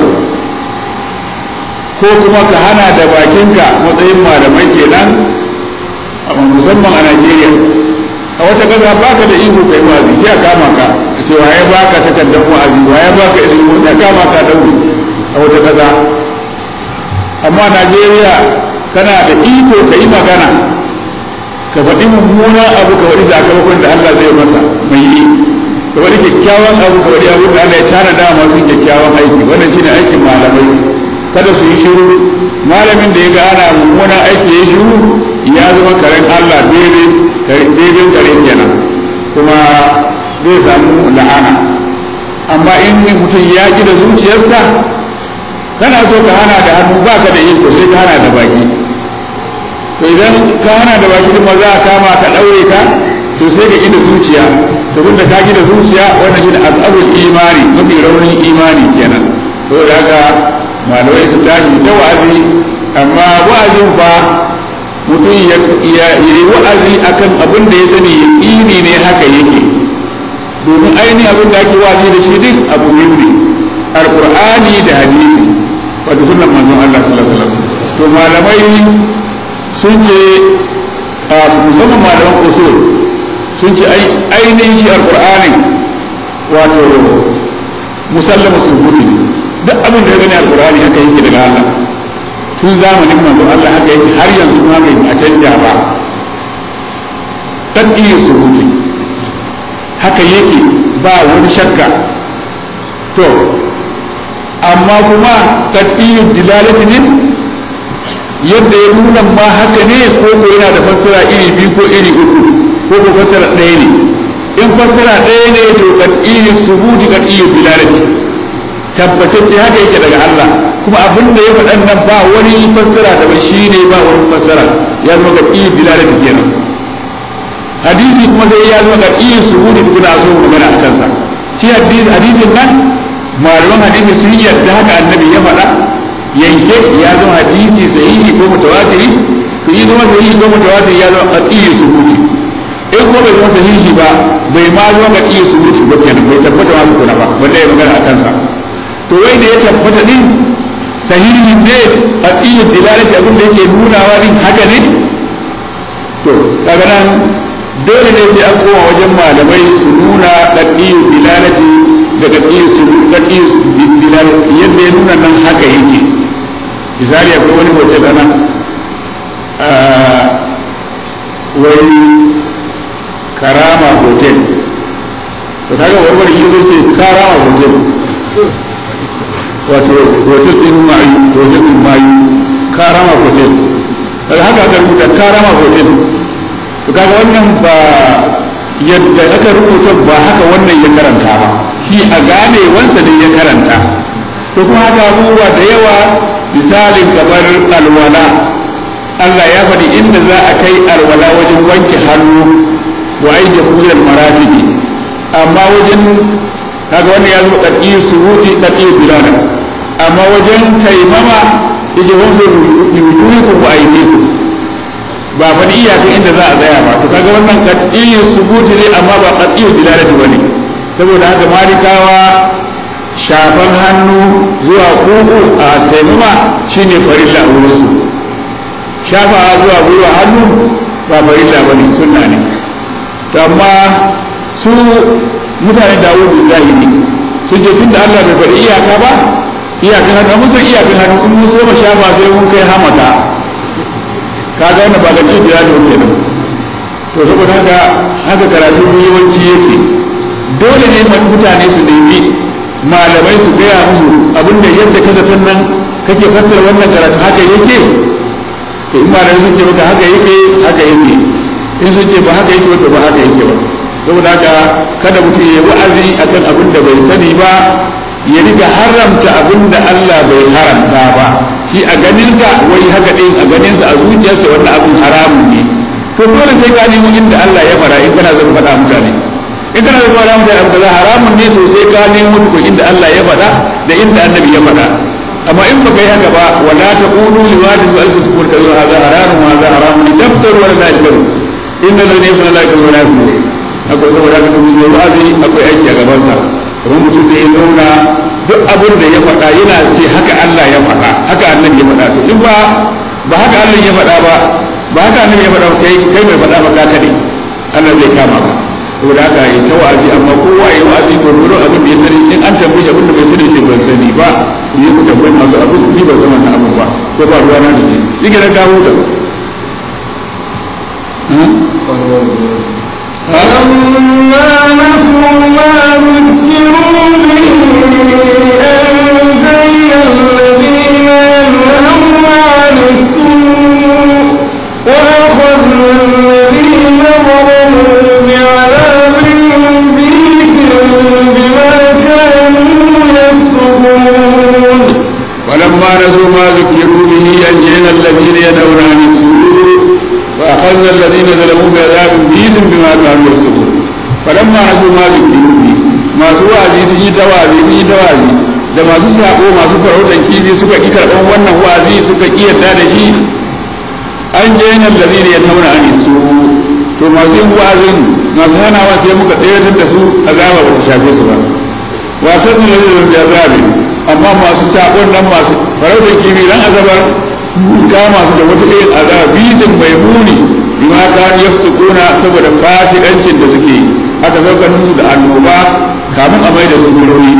ko kuma ka hana da bakinka matsayin malamai kenan musamman a Najeriya a wata kasa ba ka da iko kai wa'azi sai a kama ka a ce waye ba ka takardar wa'azi waye ba ka ilimi sai a kama ka daure a wata kasa amma Najeriya kana da iko ka yi magana ka faɗi mummunan abu ka faɗi sakamakon da Allah zai masa mai yi ka faɗi kyakkyawan abu ka faɗi abu da Allah ya tana da masu kyakkyawan aiki wannan shine aikin malamai kada su yi shiru malamin da ya ga ana mummunan aiki ya shiru ya zama karen Allah daidai daidai kare kenan kuma zai samu la'ana amma in mutum ya ki da zuciyarsa kana so ka hana da hannu ba ka da iko sai ka hana da baki to idan ka hana da baki kuma za a kama ka ɗaure ka to sai ka da zuciya to da ka da zuciya wannan shine azabul imani mafi raunin imani kenan to da haka malamai su tashi ta wa'azi amma wa'azin fa mutum ya yi wa'azi akan abin da ya sani yaƙini ne haka yake domin ainihin abin da ake wa'azi da shi din abu biyu ne alƙur'ani da hadisi wato sunan manzon Allah sallallahu alaihi wasallam to malamai sun ce musamman malaman usul sun ce ainihin shi alƙur'ani wato musallama subuti duk abin da ya gani alƙur'ani haka yake daga Allah tun zamanin manzo Allah haka yake har yanzu kuma bai a canja ba dan iya surutu haka yake ba wani shakka to amma kuma tadiyu dilalati ne yadda ya nuna ma haka ne ko ko yana da fassara iri biyu ko iri uku ko ko fassara ɗaya ne in fassara ɗaya ne to tadiyu subuti tadiyu dilalati tabbatacce haka yake daga Allah kuma abin da ya faɗan nan ba wani fassara da shi ne ba wani fassara ya zama ga iya bilalati kenan hadisi kuma sai ya zama ga iya suhudi kuna so magana a kansa shi hadisi hadisin nan malaman hadisi sun yarda haka annabi ya faɗa yanke ya zama hadisi sahihi ko mutawatiri to yi zama sahihi ko mutawatiri ya zama iya suhudi in kuma bai zama sahihi ba bai ma zama ga iya suhudi ba kenan bai tabbata ma kuna ba wanda ya magana a kansa to wai da ya tabbata din sahihi ne a iya dilalati abin da yake nunawa din haka ne to kaga nan dole ne sai an koma wajen malamai su nuna qadiyu dilalati da qadiyu su qadiyu dilalati yadda ya nuna nan haka yake misali akwai wani hotel ana wani karama hotel to kaga warware yi zai ce karama hotel wato hotel din mayu hotel din mayu karama hotel daga haka aka rubuta karama hotel to kaga wannan ba yadda aka rubuta ba haka wannan ya karanta ba shi a gane wansa ne ya karanta to kuma haka abubuwa da yawa misalin kamar alwala Allah ya faɗi inda za a kai alwala wajen wanke hannu wa aiki kuyar marafiki amma wajen kaga wannan ya zo ɗaɗi suruti ɗaɗi bilana amma wajen taimama yake wanzu yujuikum wa aydikum ba faɗi iyakan inda za a tsaya ba to kaga wannan ɗaɗi suruti ne amma ba ɗaɗi bilalati bane saboda haka malikawa shafan hannu zuwa kuku a taimama shine farilla a wurinsu shafa zuwa gwiwa hannu ba farilla ba ne sunna ne to amma su mutane dawudu zahiri sun ce tun da Allah bai faɗi iyaka ba iyakan hannu mun san iyakan hannu in mun so ma shafa sai mun kai hamata kaga wannan ba ga cikin da kenan to saboda haka haka karatu yawanci yake dole ne mutane su nemi malamai su gaya musu abinda yadda ka zaton nan kake fassara wannan karatu haka yake to in malamai sun ce maka haka yake haka yake in sun ce ba haka yake ba to ba haka yake ba saboda haka kada mutum ya wa'azi akan abin da bai sani ba ya riga haramta abin da Allah bai haramta ba shi a ganinsa wai haka din a ganinsa a zuciyarsa wannan abin haramun ne to dole sai ka nemo inda Allah ya fara in kana zan faɗa mutane in kana zan faɗa mutane abu kaza haramun ne to sai ka nemo ko inda Allah ya faɗa da inda annabi ya faɗa amma in baka yi haka ba wala taqulu liwajin wa alfu tukur kaza hadha haramun wa hadha haramun taftaru wa la tajru inna lillahi wa inna ilaihi raji'un akwai saboda haka kuma yi wa'azi akwai aiki a gaban sa kuma mutum da ya zauna duk abin da ya faɗa yana ce haka Allah ya faɗa haka annabi ya faɗa to in ba ba haka Allah ya faɗa ba ba haka annabi ya faɗa ba kai kai mai faɗa ba ka kade Allah zai kama ka saboda haka yi ta wa'azi amma kowa ya wa'azi gurgurun abin da ya sani in an tambaye abin da bai sani sai ban sani ba ni ku tambayi masu abin ni ban zama na abin ba ko ba ruwa na da shi shi ke na kawo da فلما نسوا ما ذكروا به أنجينا الذين ينهون عن السوء وأخذنا الذين ظلموا بعذاب بئيس بما كانوا يفسقون ولما نسوا ما ذكروا به أنجينا الذين يدعون عن السوء وأخذنا الذين ظلموا بعذاب بئيس بما كانوا يفسقون فلما نسوا ما ذكروا به masu wa'azi sun yi ta wa'azi sun yi ta wa'azi da masu sako masu farautar kifi suka ƙi karɓar wannan wa'azi suka ƙi yarda da shi an je yana lalzina ya tauna an su to masu yin wa'azin masu hanawa sai muka tsayar da su azaba ba ta shafe su ba wasan da lalzina da azabi amma masu sakon nan masu farautar kifi dan azabar kama su da wata irin azaba bizin mai muni bima ka yafsukuna saboda fasikancin da suke aka saukar musu da annoba kamun a mai da su gurori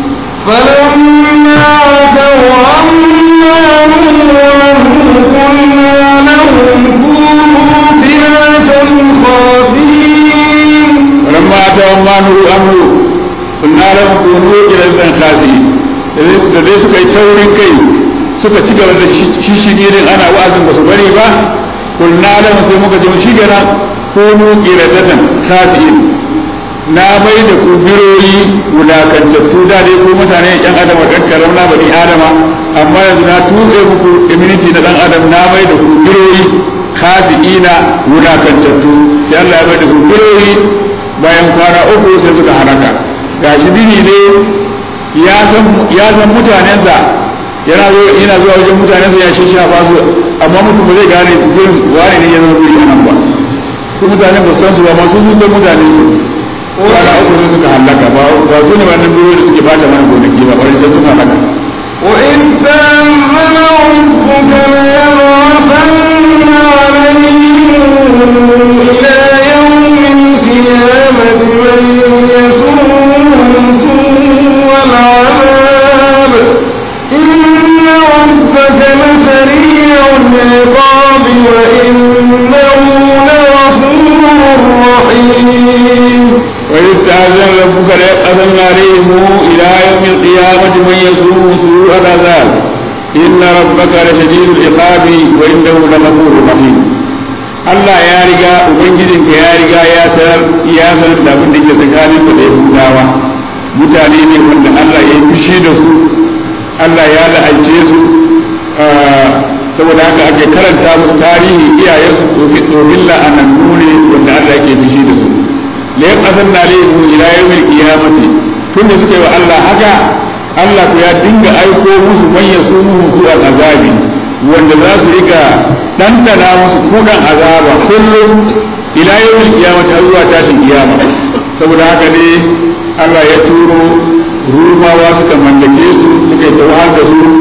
فلما عتوا عما نهوا قلنا لهم كونوا قردة خاسئين ولما أتوا ما نهوا عنه قلنا لهم كونوا قردة خاسئين da dai suka yi taurin kai suka ci gaba da shishigirin ana wa'azin ba su bari ba kulna lahum sai muka ji shi gana kunu qiradatan khasi'in na mai da ku biroyi wulakantattu da dai ko mutane yan adam ɗan karam na bani adama amma yanzu na tuɓe muku immunity na ɗan adam na mai da ku biroyi khasi'ina wulakantattu sai Allah ya mai da ku biroyi bayan kwana uku sai suka halaka gashi bini ne ya san mutanensa yana zo yana zuwa wajen mutanensa ya shishafa su amma mutum ba zai gane gurin wani ne ya zama guri a nan ba su mutanen ba san su ba masu sun san mutane su kwana uku ne suka halaka ba ba su ne wannan guri da suke bata mana gonaki ba wani can suka halaka وإذ تأمن ربك ليبعثن عليهم إلى يوم القيامة من يسوءهم سوء العذاب إن ربك القيامة من يسوء سوء العذاب إن ربك لشديد العقاب وإنه لغفور رحيم Allah ya riga Ubangijinka ya riga ya sanar ya sanar da abin da ke tsakanin da Yahudawa mutane ne wanda Allah ya yi fushi da su Allah ya la'ance su saboda haka ake karanta musu tarihi iyayensu domin la'anannu ne wanda Allah ke fushi da su la yaqasanna alayhim ila yawmil qiyamati tunda suka yi wa Allah haka Allah ku ya dinga aiko musu manyan su musu azabi wanda za su rika dandana musu kudan azaba kullum ila yawmil qiyamati har zuwa tashin kiyama saboda haka ne Allah ya turo rumawa suka mallake su suka yi tawar da su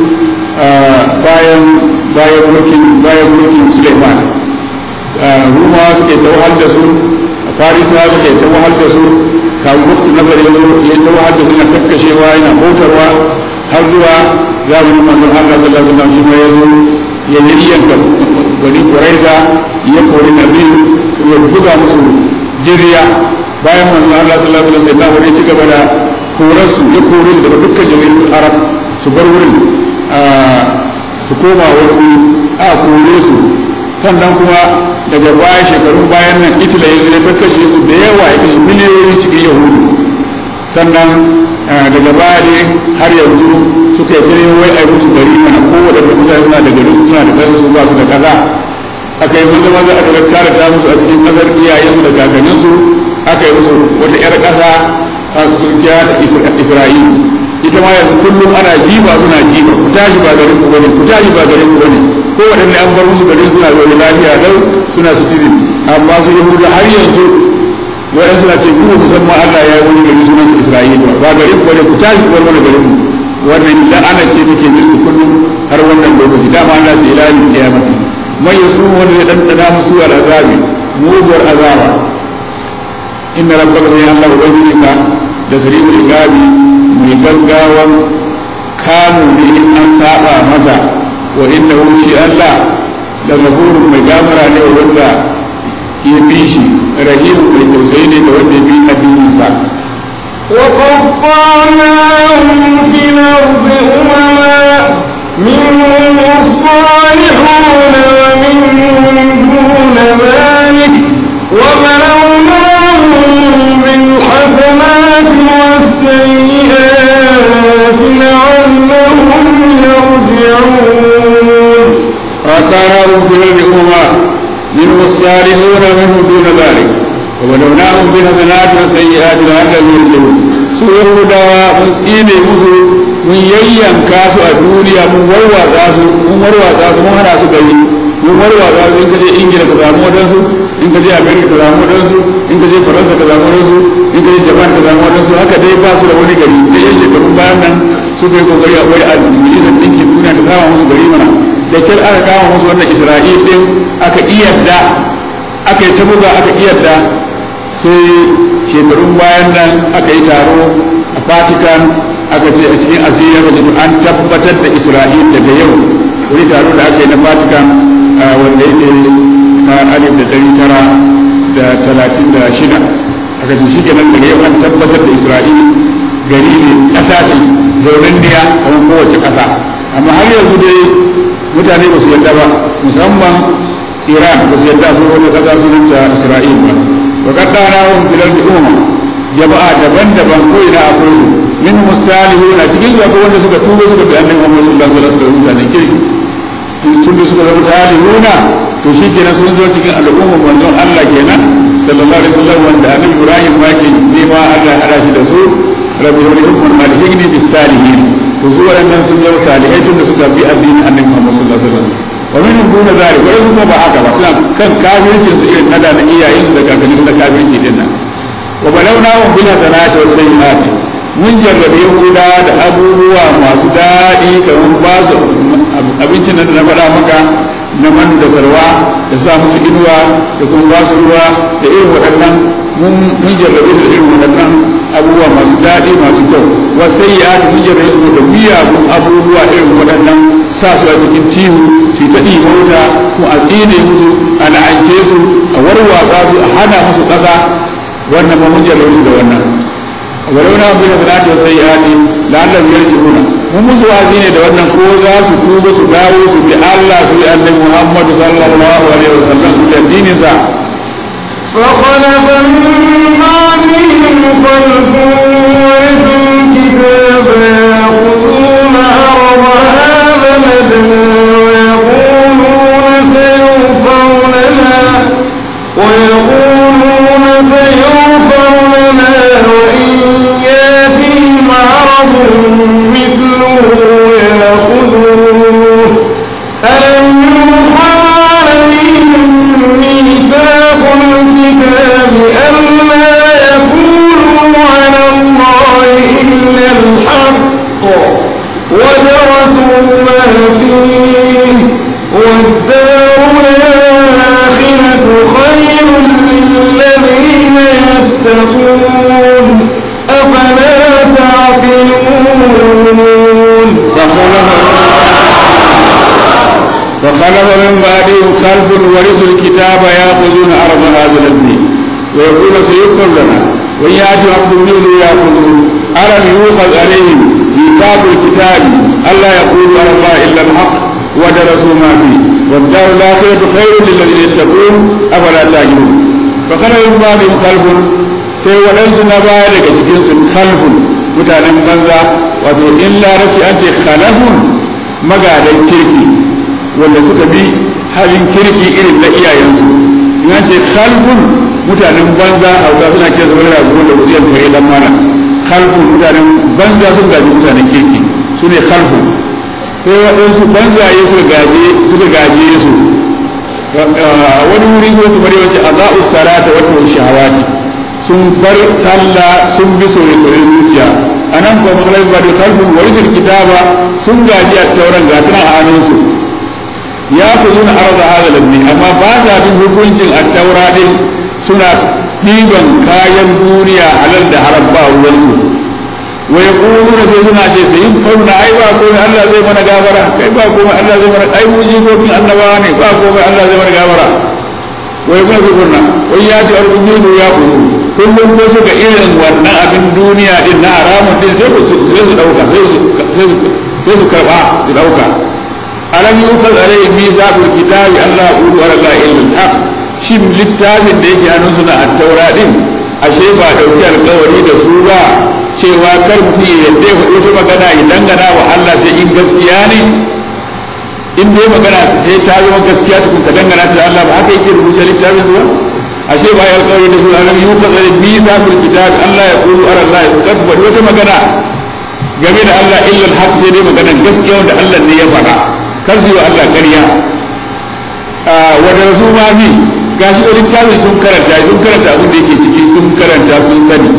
bayan bayan mulkin bayan mulkin Suleiman rumawa suka yi tawar da su farisa suka yi tawar da su kawo waktu nazari ya zo ya tawar da su na kakkashewa yana bautarwa har zuwa zamanin manzon Allah sallallahu alaihi wasallam shi ma ya zo ya yayyanka bani Quraiza ya kori nabi ya buga musu jiriya bayan manzon Allah sallallahu alaihi wasallam ya ci gaba da korarsu ya kore daga dukkan jami'in arab su bar wurin su koma wani a kore su sannan kuma daga baya shekarun bayan nan itila yanzu ya kakkashe su da yawa ya kashe miliyoyi cikin yahudu sannan daga baya ne har yanzu suka yi tare wai a musu gari mana kowane da mutane suna da gari suna da kansu ba su da kaza aka yi maza maza aka kare ta musu a cikin kasar iyayensu da kakanninsu aka yi musu wata 'yar ƙasa a turkiya ta isra'ila ita ma yanzu kullum ana jiba suna jiba ku tashi ba garin ku bane ku tashi ba garin ku bane ko waɗanne an bar musu garin suna zaune lafiya lau suna sitirin amma su yahudu har yanzu waɗansu suna ce kuma musamman Allah ya yi wani gari sunan Isra'ila ba garin ku bane ku tashi ku bar mana garin ku wannan la'ana ce take musu kullum har wannan lokaci dama Allah ce ila yawmil qiyamati man yasu wanda ya dandana musu al'azabi muguwar azaba inna rabbaka sai Allah ubangijinka da sari'ul iqabi mai gaggawan kamu ne in an saba masa wa inna shi Allah da gafurun mai gafara ne wa wanda ya bi shi rahimu mai tausayi ne da wanda ya bi addininsa وقطعناهم في الأرض أمما منهم الصالحون ومنهم دون ذلك وبلوناهم بالحسنات والسيئات لعلهم يرجعون وقطعناهم في الأرض أمما منهم الصالحون ومنهم دون ذلك وبلوناهم بالحسنات والسيئات لعلهم يرجعون su yahudawa mun tsine musu mun yayyanka su a duniya mun warwatsa su mun warwatsa su mun hana su gari mun warwatsa su in ka je ingila ka samu wadansu in ka je america ka samu wadansu in ka je faransa ka samu wadansu in ka je japan ka samu wadansu haka dai ba su da wani gari da yan shekarun bayan nan su kai kokari a wai a majalisar ɗinkin duniya ta sama musu gari mana da kyar aka kama musu wannan isra'il din aka iyadda aka yi ta buga aka iyadda sai shekarun bayan nan aka yi taro a vatican aka ce a cikin asiriya ba an tabbatar da isra'il daga yau wani taro da aka yi na vatican wanda yake na alif da dari tara da talatin da shida aka ce shi kenan daga yau an tabbatar da isra'il gari ne ƙasa ce zaunen niya kamar kowace ƙasa amma har yanzu dai mutane ba su yadda ba musamman iran ba su yadda su wani ƙasa sunanta isra'il ba wa kaddara wa filal umma jama'a daban-daban ko ina akwai min musalihuna cikin su akwai wanda suka tuba suka bi annabi Muhammad sallallahu alaihi wasallam mutanen kirki tun da suka zama salihuna to shi kenan sun zo cikin al'ummar manzon Allah kenan sallallahu alaihi wasallam wanda annabi Ibrahim ma ke nema Allah ya hada shi da su rabbi wa rahmun malihini bis salihin to su waɗannan sun zama salihai tun da suka bi addinin annabi Muhammad sallallahu alaihi wasallam wa min duna zalik wa kuma ba haka ba suna kan kafircin su irin nada na iyayen su da kakanni da kafirci din nan wa balawna hum bil hasanati was sayyiati mun jarrabe yahuda da abubuwa masu daɗi kamar ba su abincin da na faɗa maka na man da sarwa da sa musu inuwa da kuma ba su ruwa da irin waɗannan mun jarrabe da irin waɗannan abubuwa masu daɗi masu kyau wasai ya ta mun jarrabe su da miyagun abubuwa irin waɗannan sa su a cikin tihu su ta ɗiba wuta ko a tsine musu a la'ance su a warwatsa su a hana musu ƙasa wannan ma mun jarrabe su da wannan walau na bin sanati wa sayyiati la'allam yarji'una mun musu wazi ne da wannan ko za su tuba su dawo su bi Allah su bi annabi Muhammad sallallahu alaihi wasallam su bi addinin sa فخلف من بعدهم خلف ورثوا الكتاب يأخذون عرض هذا الأدنى ويقولون سيغفر لنا ويقولون سيغفر لنا وإن ياتهم عرض مثله يأخذوه ألم يوحى عليهم ميثاق الكتاب ألا يقولوا على الله إلا الحق ودرسوا ما فيه والدار الآخرة خير للذين يتقون أفلا تعقلون فخلف من بعدهم خلف ورثوا الكتاب ياخذون عرض هذا الذي ويقول سيغفر لنا وان ياتي عبد منه ياخذون الم يؤخذ عليهم ميثاق الكتاب الا يقولوا على الله الا الحق ودرسوا ما فيه والدار الاخره خير للذين يتقون افلا تعقلون فخلف من بعدهم خلف sai waɗansu na baya daga cikinsu khalfun mutanen banza wato in larabci an ce khalafun magadan kirki wanda suka bi halin kirki irin na iyayensu in an ce khalfun mutanen banza hauka suna kira zama da da wuziyar kare dan mana khalfun mutanen banza sun gaji mutanen kirki su ne khalfun sai waɗansu banzaye suka gaje suka gaje su wani wuri ko kamar yawanci a za'u salata wata shahawati sun bar sallah sun bi soye-soyen zuciya a nan kuma makalai ba da kalfin warisul kitaba sun gaji a tauran gatunan a hannunsu ya ku zuna arza hada lamni amma ba sa bin hukuncin a taura din suna ɗiban kayan duniya halal da haram ba ruwansu wa ya na sai suna ce sai yin fauna ai ba komai Allah zai mana gabara kai ba komai Allah zai mana ai mu jikokin annabawa ne ba komai Allah zai mana gabara wa ya kuna kurna wai ya ce arzikin ya kuru kullum ko suka irin wannan abin duniya din na haramun din sai su sai su dauka sai su karba su dauka alam yukal alayhi mizaqul kitabi Allah qulu ala la illa al-haq shin littafin da yake hannun suna at-taura din ashe ba dauki alƙawari da su ba cewa kar mutum ya yadda ya faɗi wata magana ya dangana wa Allah sai in gaskiya ne in dai magana sai ta zama gaskiya tukun ka dangana ta Allah ba haka yake rubuce littafin su ba ashe ba ya alƙawari da su alam yukal alayhi mizaqul kitabi Allah ya qulu ala la kad faɗi wata magana game da Allah illa al-haq sai dai maganar gaskiya wanda Allah ne ya faɗa kar su yi wa Allah ƙarya wadda su ma bi ga shi wani littafi sun karanta sun karanta abin da yake ciki sun karanta sun sani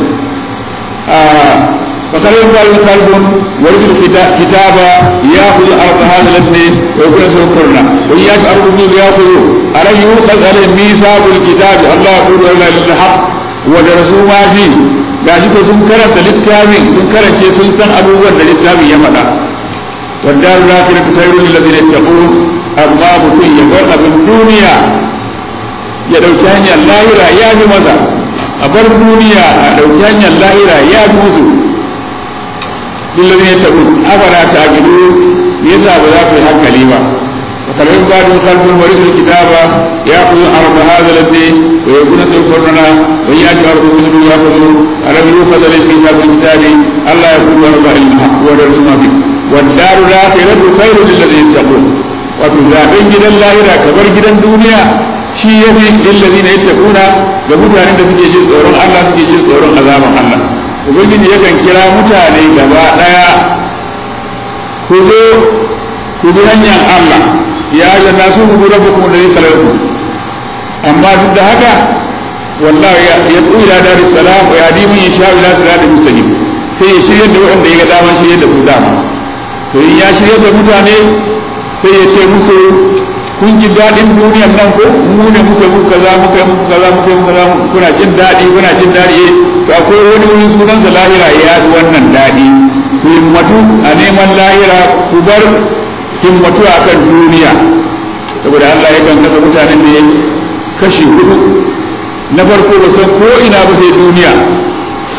fasarar bayan salbun wani sun kitaba ya kuzo a rasa hada lalle wa kuna sun kurna wani ya fi arzuki ya kuzo a ran yiwu tsakanin misabul kitabi Allah ya kuzo Allah lil haq wadda su ma bi ga shi ko sun karanta littafin sun karance sun san abubuwan da littafin ya faɗa والدار الآخرة خير للذين يتقون أما mutum ya bar abin duniya ya ɗauki hanyar lahira ya fi masa a bar duniya a ɗauki hanyar lahira ya fi musu lillazin ya taɓu abara ta gidu me yasa ba za ku yi hankali ba وخلفهم بعد خلف ورثوا الكتاب ياخذ ارض هذا الذي ويكون سيكوننا وياتي ارض مثل ياخذ الم يؤخذ الكتاب الكتاب الا يكون ارض الا الحق ودرس ما فيه والدار الاخره خير للذين يتقون wato zaben gidan lahira kamar gidan duniya shi ya fi lillazi na yattaquna ga mutanen da suke jin tsoron Allah suke jin tsoron azaban Allah ubangiji yakan kira mutane gaba daya ku zo ku bi hanyar Allah ya ga nasu ku rabbukum alladhi khalaqakum amma duk da haka wallahi ya tsira da dar salam wa yadi mun yasha ila siratal mustaqim sai ya shirye da wanda ya ga daman shirye da su dama to in ya shirye da mutane sai ya ce musu kun ji daɗin duniyar nan ko mu ne muka muku kaza muka muku kaza muka muku kaza kuna jin daɗi kuna jin daɗi to akwai wani wurin sunan da lahira ya yi wannan daɗi ku himmatu a neman lahira ku bar himmatu a kan duniya saboda Allah ya kan kasa mutanen da ya kashi hudu na farko ba san ko ina ba sai duniya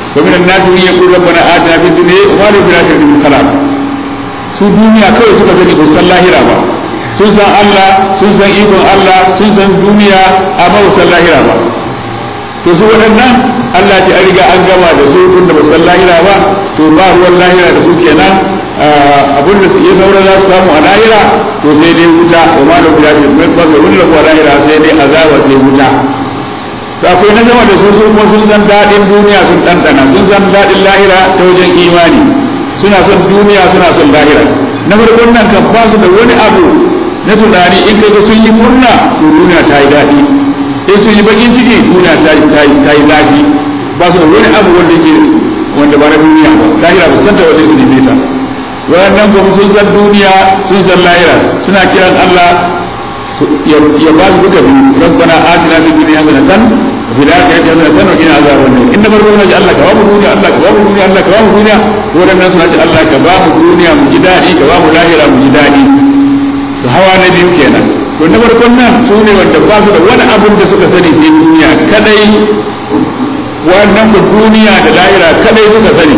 wa min an-nas man yaqulu rabbana atina fid dunya wa ma lahu fil akhirati min khalaq su duniya kawai suka sani ba san lahira ba sun san Allah sun san ikon Allah sun san duniya amma ba san lahira ba to su waɗannan Allah ta an riga an gama da su tun da ba san lahira ba to ba ruwan lahira da su kenan abin da ya saura za su samu a lahira to sai dai wuta wa ma da guda ce mai ba wani rabu a lahira sai dai azaba sai wuta to akwai na zama da su su kuma sun san daɗin duniya sun ɗanɗana sun san daɗin lahira ta wajen imani suna son duniya suna son lahira na farkon nan kan ba su da wani abu na tunani in kaga sun yi murna to duniya ta yi daɗi in sun yi bakin ciki duniya ta yi zafi ba su da wani abu wanda ke wanda ba na duniya ba lahira ba san ta wanda su neme ta wayannan kuma sun san duniya sun san lahira suna kiran Allah ya ba su duka biyu rabbana atina fid dunya hasanatan wa fil akhirati hasanatan wa qina azaban nar inda barko na ji Allah ka ba mu duniya Allah ka ba mu duniya Allah ka ba mu duniya wadannan suna ji Allah ka ba mu duniya mu ji dadi ka ba mu lahira mu ji dadi to hawa na biyu kenan to na farkon nan su ne wanda ba su da wani abun da suka sani sai duniya kadai wannan ku duniya da lahira kadai suka sani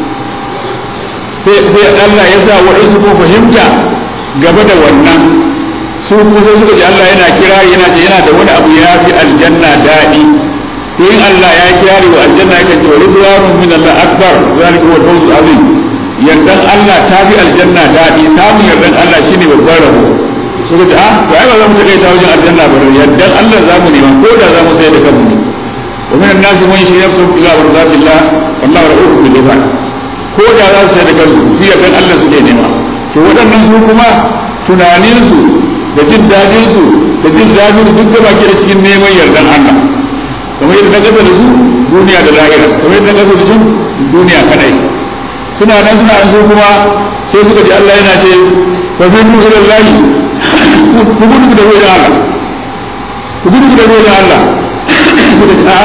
sai Allah ya sa waɗansu ko fahimta gaba da wannan su kuma sai suka ji Allah yana kira yana ce yana da wani abu ya fi aljanna daɗi to in Allah ya kirari wa aljanna yakan ce wa ridwanun min Allah akbar zalika huwa al-fawzul azim yardan Allah ta fi aljanna daɗi samun yardan Allah shine babban rabo suka ce ah to ai ba za mu take ta wajen aljanna ba yardan Allah za mu nema ko da za mu sai da kanmu ne wa min an-nas man yashri nafsahu ila mardatillah wallahu ra'ufun bil ibad ko da za su sai da kansu su yardan Allah su ne nema to waɗannan su kuma tunaninsu da jin dadinsu da jin dadin duk da baki da cikin neman yardan Allah kamar yadda na kasa da su duniya da lahira kamar yadda na kasa da su duniya kadai suna nan suna nan su kuma sai suka ji Allah yana ce fa fi nu ila Allah ku gudu da wajen Allah ku gudu da wajen Allah ku da a'a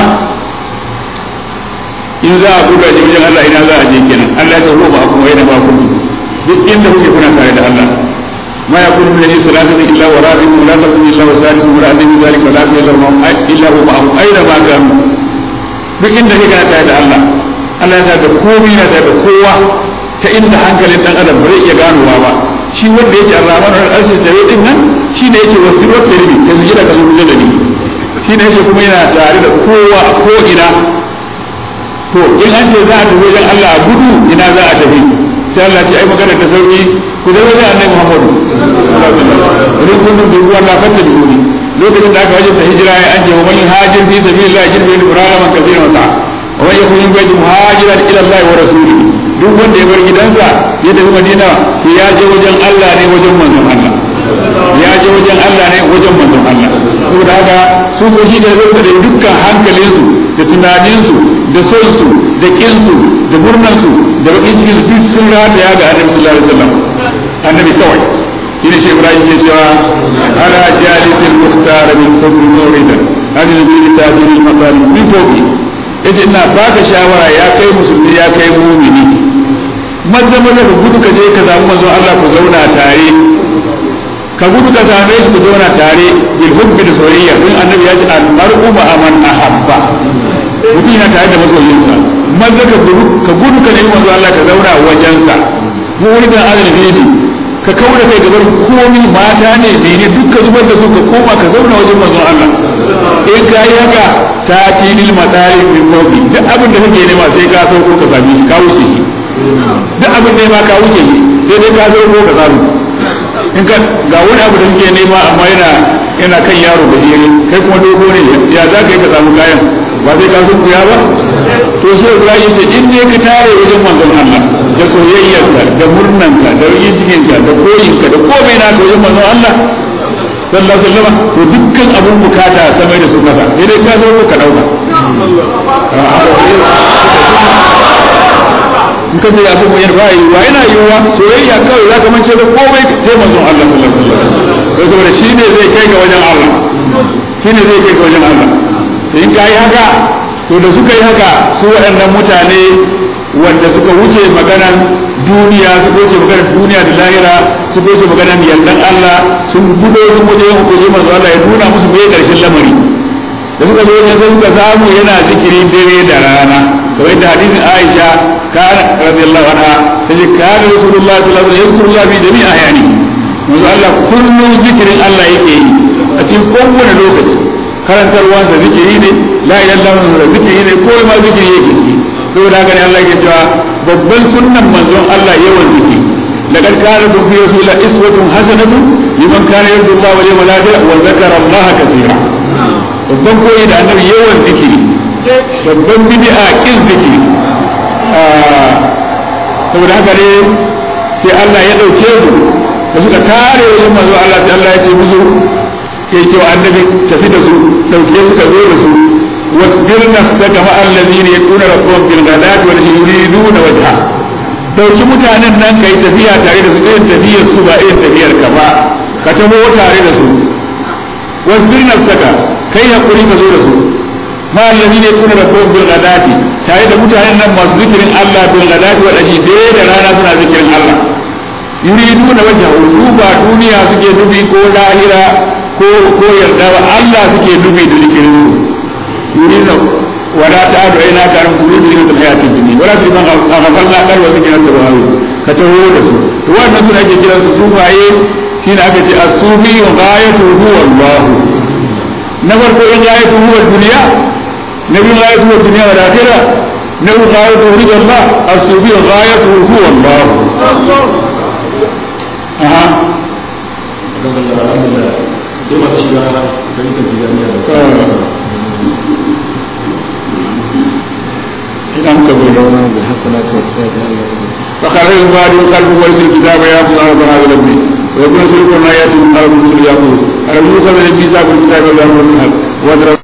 in za a gudu da wajen Allah ina za a je kenan Allah ya ce ruwa ba kuma yana ba ku duk inda kuke kuna tare da Allah ما يكون من النبي ثلاثة إلا ورابع ولا تكون إلا وسادس ولا أدري ذلك ولا في إلا إلا هو معهم أينما كانوا duk inda kake kana tare da Allah Allah ya da komai na tare da kowa ta inda hankalin dan adam bai iya ganowa ba shi wanda yake Ar-Rahman al-Arshi tare din nan shi ne yake wasu wata ribi ta zuji da kazo da ni shi ne yake kuma yana tare da kowa ko ina to in an ce za a tafi wajen Allah a gudu ina za a tafi sai Allah ce ai magana ta sauki ku zai wajen annabi Muhammadu wani kundin da ruwa na fata da wuri lokacin da aka wajen ta hijira ya an ce wa man hajir fi sabilillah jirbi bil qur'ana man kathira wa sa'a wa man yakun min baiti muhajiran ila Allah wa rasulihi duk wanda ya bar gidansa ya tafi Madina to ya je wajen Allah ne wajen manzon Allah ya je wajen Allah ne wajen manzon Allah saboda haka su ko shi da zai da dukkan hankalinsu da tunaninsu da sonsu da kinsu da murnansu da bakin cikin duk sun rataya ga annabi sallallahu alaihi wasallam annabi kawai shi ne shi ibrahim ke cewa ala jalisil muhtar min kulli muridan hadin bi tajil al maqam min fawqi yace ina baka shawara ya kai musulmi ya kai mu'mini maza maza ka gudu ka je ka samu manzon Allah ku zauna tare ka gudu ka same shi ku zauna tare bil hubbi da soyayya don annabi ya ce al mar'u ma man ahabba mutum yana tare da masoyinsa maza ka gudu ka gudu ka nemi manzon Allah ka zauna wajensa mu wani da adal ne ka kaura kai gabar komi mata ne mene duk ka zubar da su ka koma ka zauna wajen manzon Allah in ka yi haka ta tilil matsari min fawqi duk abin da kake nema sai ka sauko ka same shi ka wuce shi duk abin da ma ka wuce shi sai dai ka sauko ka samu in ka ga wani abu da kake nema amma yana yana kan yaro da jere kai kuma dogo ne ya za ka yi ka samu kayan ba sai ka sun kuya ba to sai Ibrahim ce in ne ka tare wajen manzon Allah da soyayyarka da murnanka da rikin cikinka da koyinka da komai na wajen manzon Allah sallallahu alaihi wasallam to dukkan abun bukata samai da su kasa sai dai ka zo ka dauka in ka je abin mai ba yi wa yana yiwuwa soyayya kawai za ka mance da komai sai manzon Allah sallallahu alaihi wasallam sai saboda shi ne zai kai ga wajen Allah shi ne zai kai ga wajen Allah to in ka yi haka to da suka yi haka su waɗannan mutane wanda suka wuce maganan duniya su wuce maganan duniya da lahira su wuce maganan yardan Allah sun gudo sun waje yin hukuri manzo Allah ya nuna musu mai karshen lamari sai suka ce a to ai ba za mu take ta wajen Allah tunda Allah ya ce da suka zo wajen sai suka samu yana zikiri dare da rana kamar yadda hadisin Aisha kana radiyallahu anha tace kana Rasulullah sallallahu alaihi wasallam yazkuru fi jami'i ahyani manzo Allah kullum zikirin Allah yake yi a cikin kowane lokaci karantarwa da zikiri ne la ilaha illallah da zikiri ne ko ma zikiri yake ciki saboda haka ne Allah yake cewa babban sunnan manzon Allah yawan zikiri لقد كان لكم في رسول الله اسوة حسنة لمن كان يرجو الله واليوم الآخر وذكر الله كثيرا babban koyi da annabi yawan zikiri babban bid'a kin zikiri saboda haka ne sai Allah ya dauke su da suka tare wajen manzo Allah sai Allah ya ce musu ya ce wa annabi tafi da su dauke suka zo da su wasbir nafsaka ma allazina yaquna rabbahum bil ghadati wal yuriduna wajha dauki mutanen nan kai tafiya tare da su irin tafiyar su ba irin tafiyar ka ba ka taho tare da su wasbir nafsaka kai hakuri ka zo da su ma allazi ne kuna rabbun bil ghadati tare da mutanen nan masu zikirin Allah bil ghadati wa dashi dai da rana suna zikirin Allah yuriduna wajha su ba duniya suke nufi ko lahira ko ko yarda ba Allah suke nufi da zikirin su yuriduna ولا تعد عيناك عن قلوب زينة الحياة الدنيا ولا في من أغفلنا قل وذكرنا التوابين كتهود su wannan suna ake kiran su sufaye shine aka ce as-sufi ghayatu huwa Allah na farko in ghayatu huwa dunya na biyu ghayatu huwa dunya wal akhirah na biyu ghayatu huwa Allah as-sufi ghayatu huwa Allah aha sai masu shiga fahimtar jigamiya da idan ka bai فخرج بعد قلب ورث الكتاب ياخذ ارض هذا الابن ويكون سلوك ما ياتي من قلب الرسل ياخذ على موسى من الميثاق الكتاب والامر من الحق ودرس